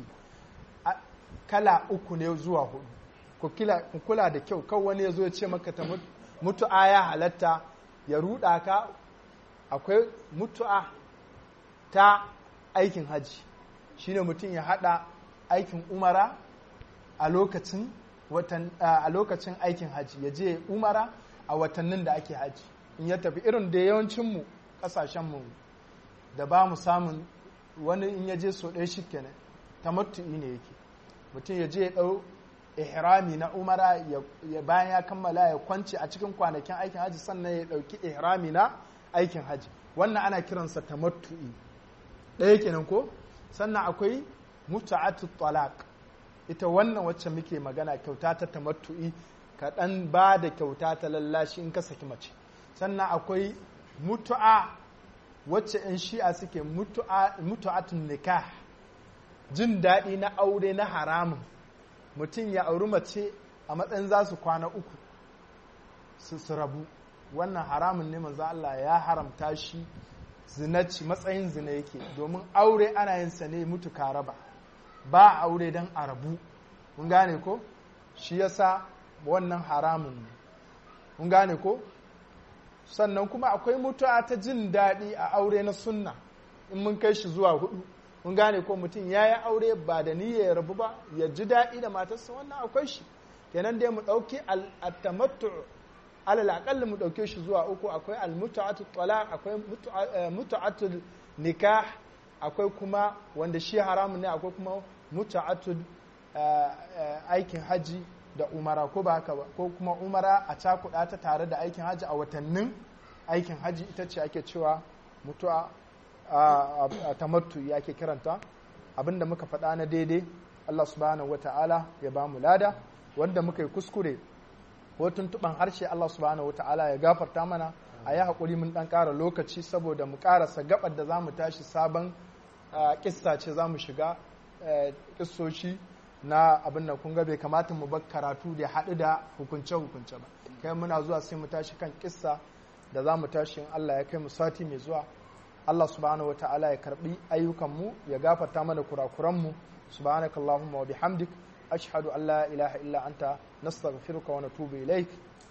kala uku ne zuwa hudu ku kula da kyau kan wani ya zo ya ce maka ta mutu'a ya halatta ya ruɗa ka akwai mutu'a ta aikin haji shine mutum ya hada aikin umara a lokacin a lokacin aikin haji ya je umara a watannin da ake haji in ya tafi irin da yawancinmu kasashenmu da ba mu samun wani in ya je so ɗaya shi kenan tamattu'i ne yake mutum ya je ya ɗau ihrami na umara ya bayan ya kammala ya kwance a cikin kwanakin aikin haji sannan ya dauki ihrami na aikin haji wannan ana kiransa tamattu'i ɗaya kenan ko sannan akwai muta'atu talaq ita wannan wacce muke magana kyauta ta tamattu'i ka dan ba da kyauta ta lallashi in ka saki mace sannan akwai mutu'a wacce in shi'a suke mutu'atun nikah jin daɗi na aure na haramun mutum ya auri mace a matsayin za su kwana uku su rabu wannan haramun ne manzo Allah ya haramta shi zinaci matsayin zina yake domin aure ana yin sa ne mutu raba ba aure don a rabu mun gane ko shi yasa wannan haramun ne mun gane ko sannan kuma akwai mutuwa ta jin daɗi a aure na sunna in mun kai shi zuwa hudu mun gane ko mutum ya yi aure ba da niyya ya rabu ba ya ji daɗi da matarsa wannan akwai shi kenan dai mu ɗauki al-tamattu alal aqall mu ɗauke shi zuwa uku akwai al-mutu'atu talaq akwai mutu'atul nikah akwai kuma wanda shi haramun ne akwai kuma mutu'atul aikin haji da umara ko ba haka ba ko kuma umara a cakuɗa ta tare da aikin haji a watannin aikin haji ita ce ake cewa mutu'a a tamattu ya ke kiranta abinda muka faɗa na daidai Allah subhanahu wa ta'ala ya ba mu lada wanda muka yi kuskure ko tuntuɓan harshe Allah subhanahu wa ta'ala ya gafarta mana a yi haƙuri mun ɗan ƙara lokaci saboda mu ƙarasa gabar da za mu tashi sabon ƙissa ce za mu shiga ƙissoshi na abin da kun ga bai kamata mu bar karatu da haɗu da hukunce-hukunce ba kai muna zuwa sai mu tashi kan ƙissa da za mu tashi in Allah ya kai mu sati mai zuwa Allah subhanahu wata'ala ya karbi ayyukanmu ya gafarta mana kurakuranmu subhanakallahumma wa bihamdik ashhadu an la ilaha illa anta nastaghfiruka wa natubu ilaik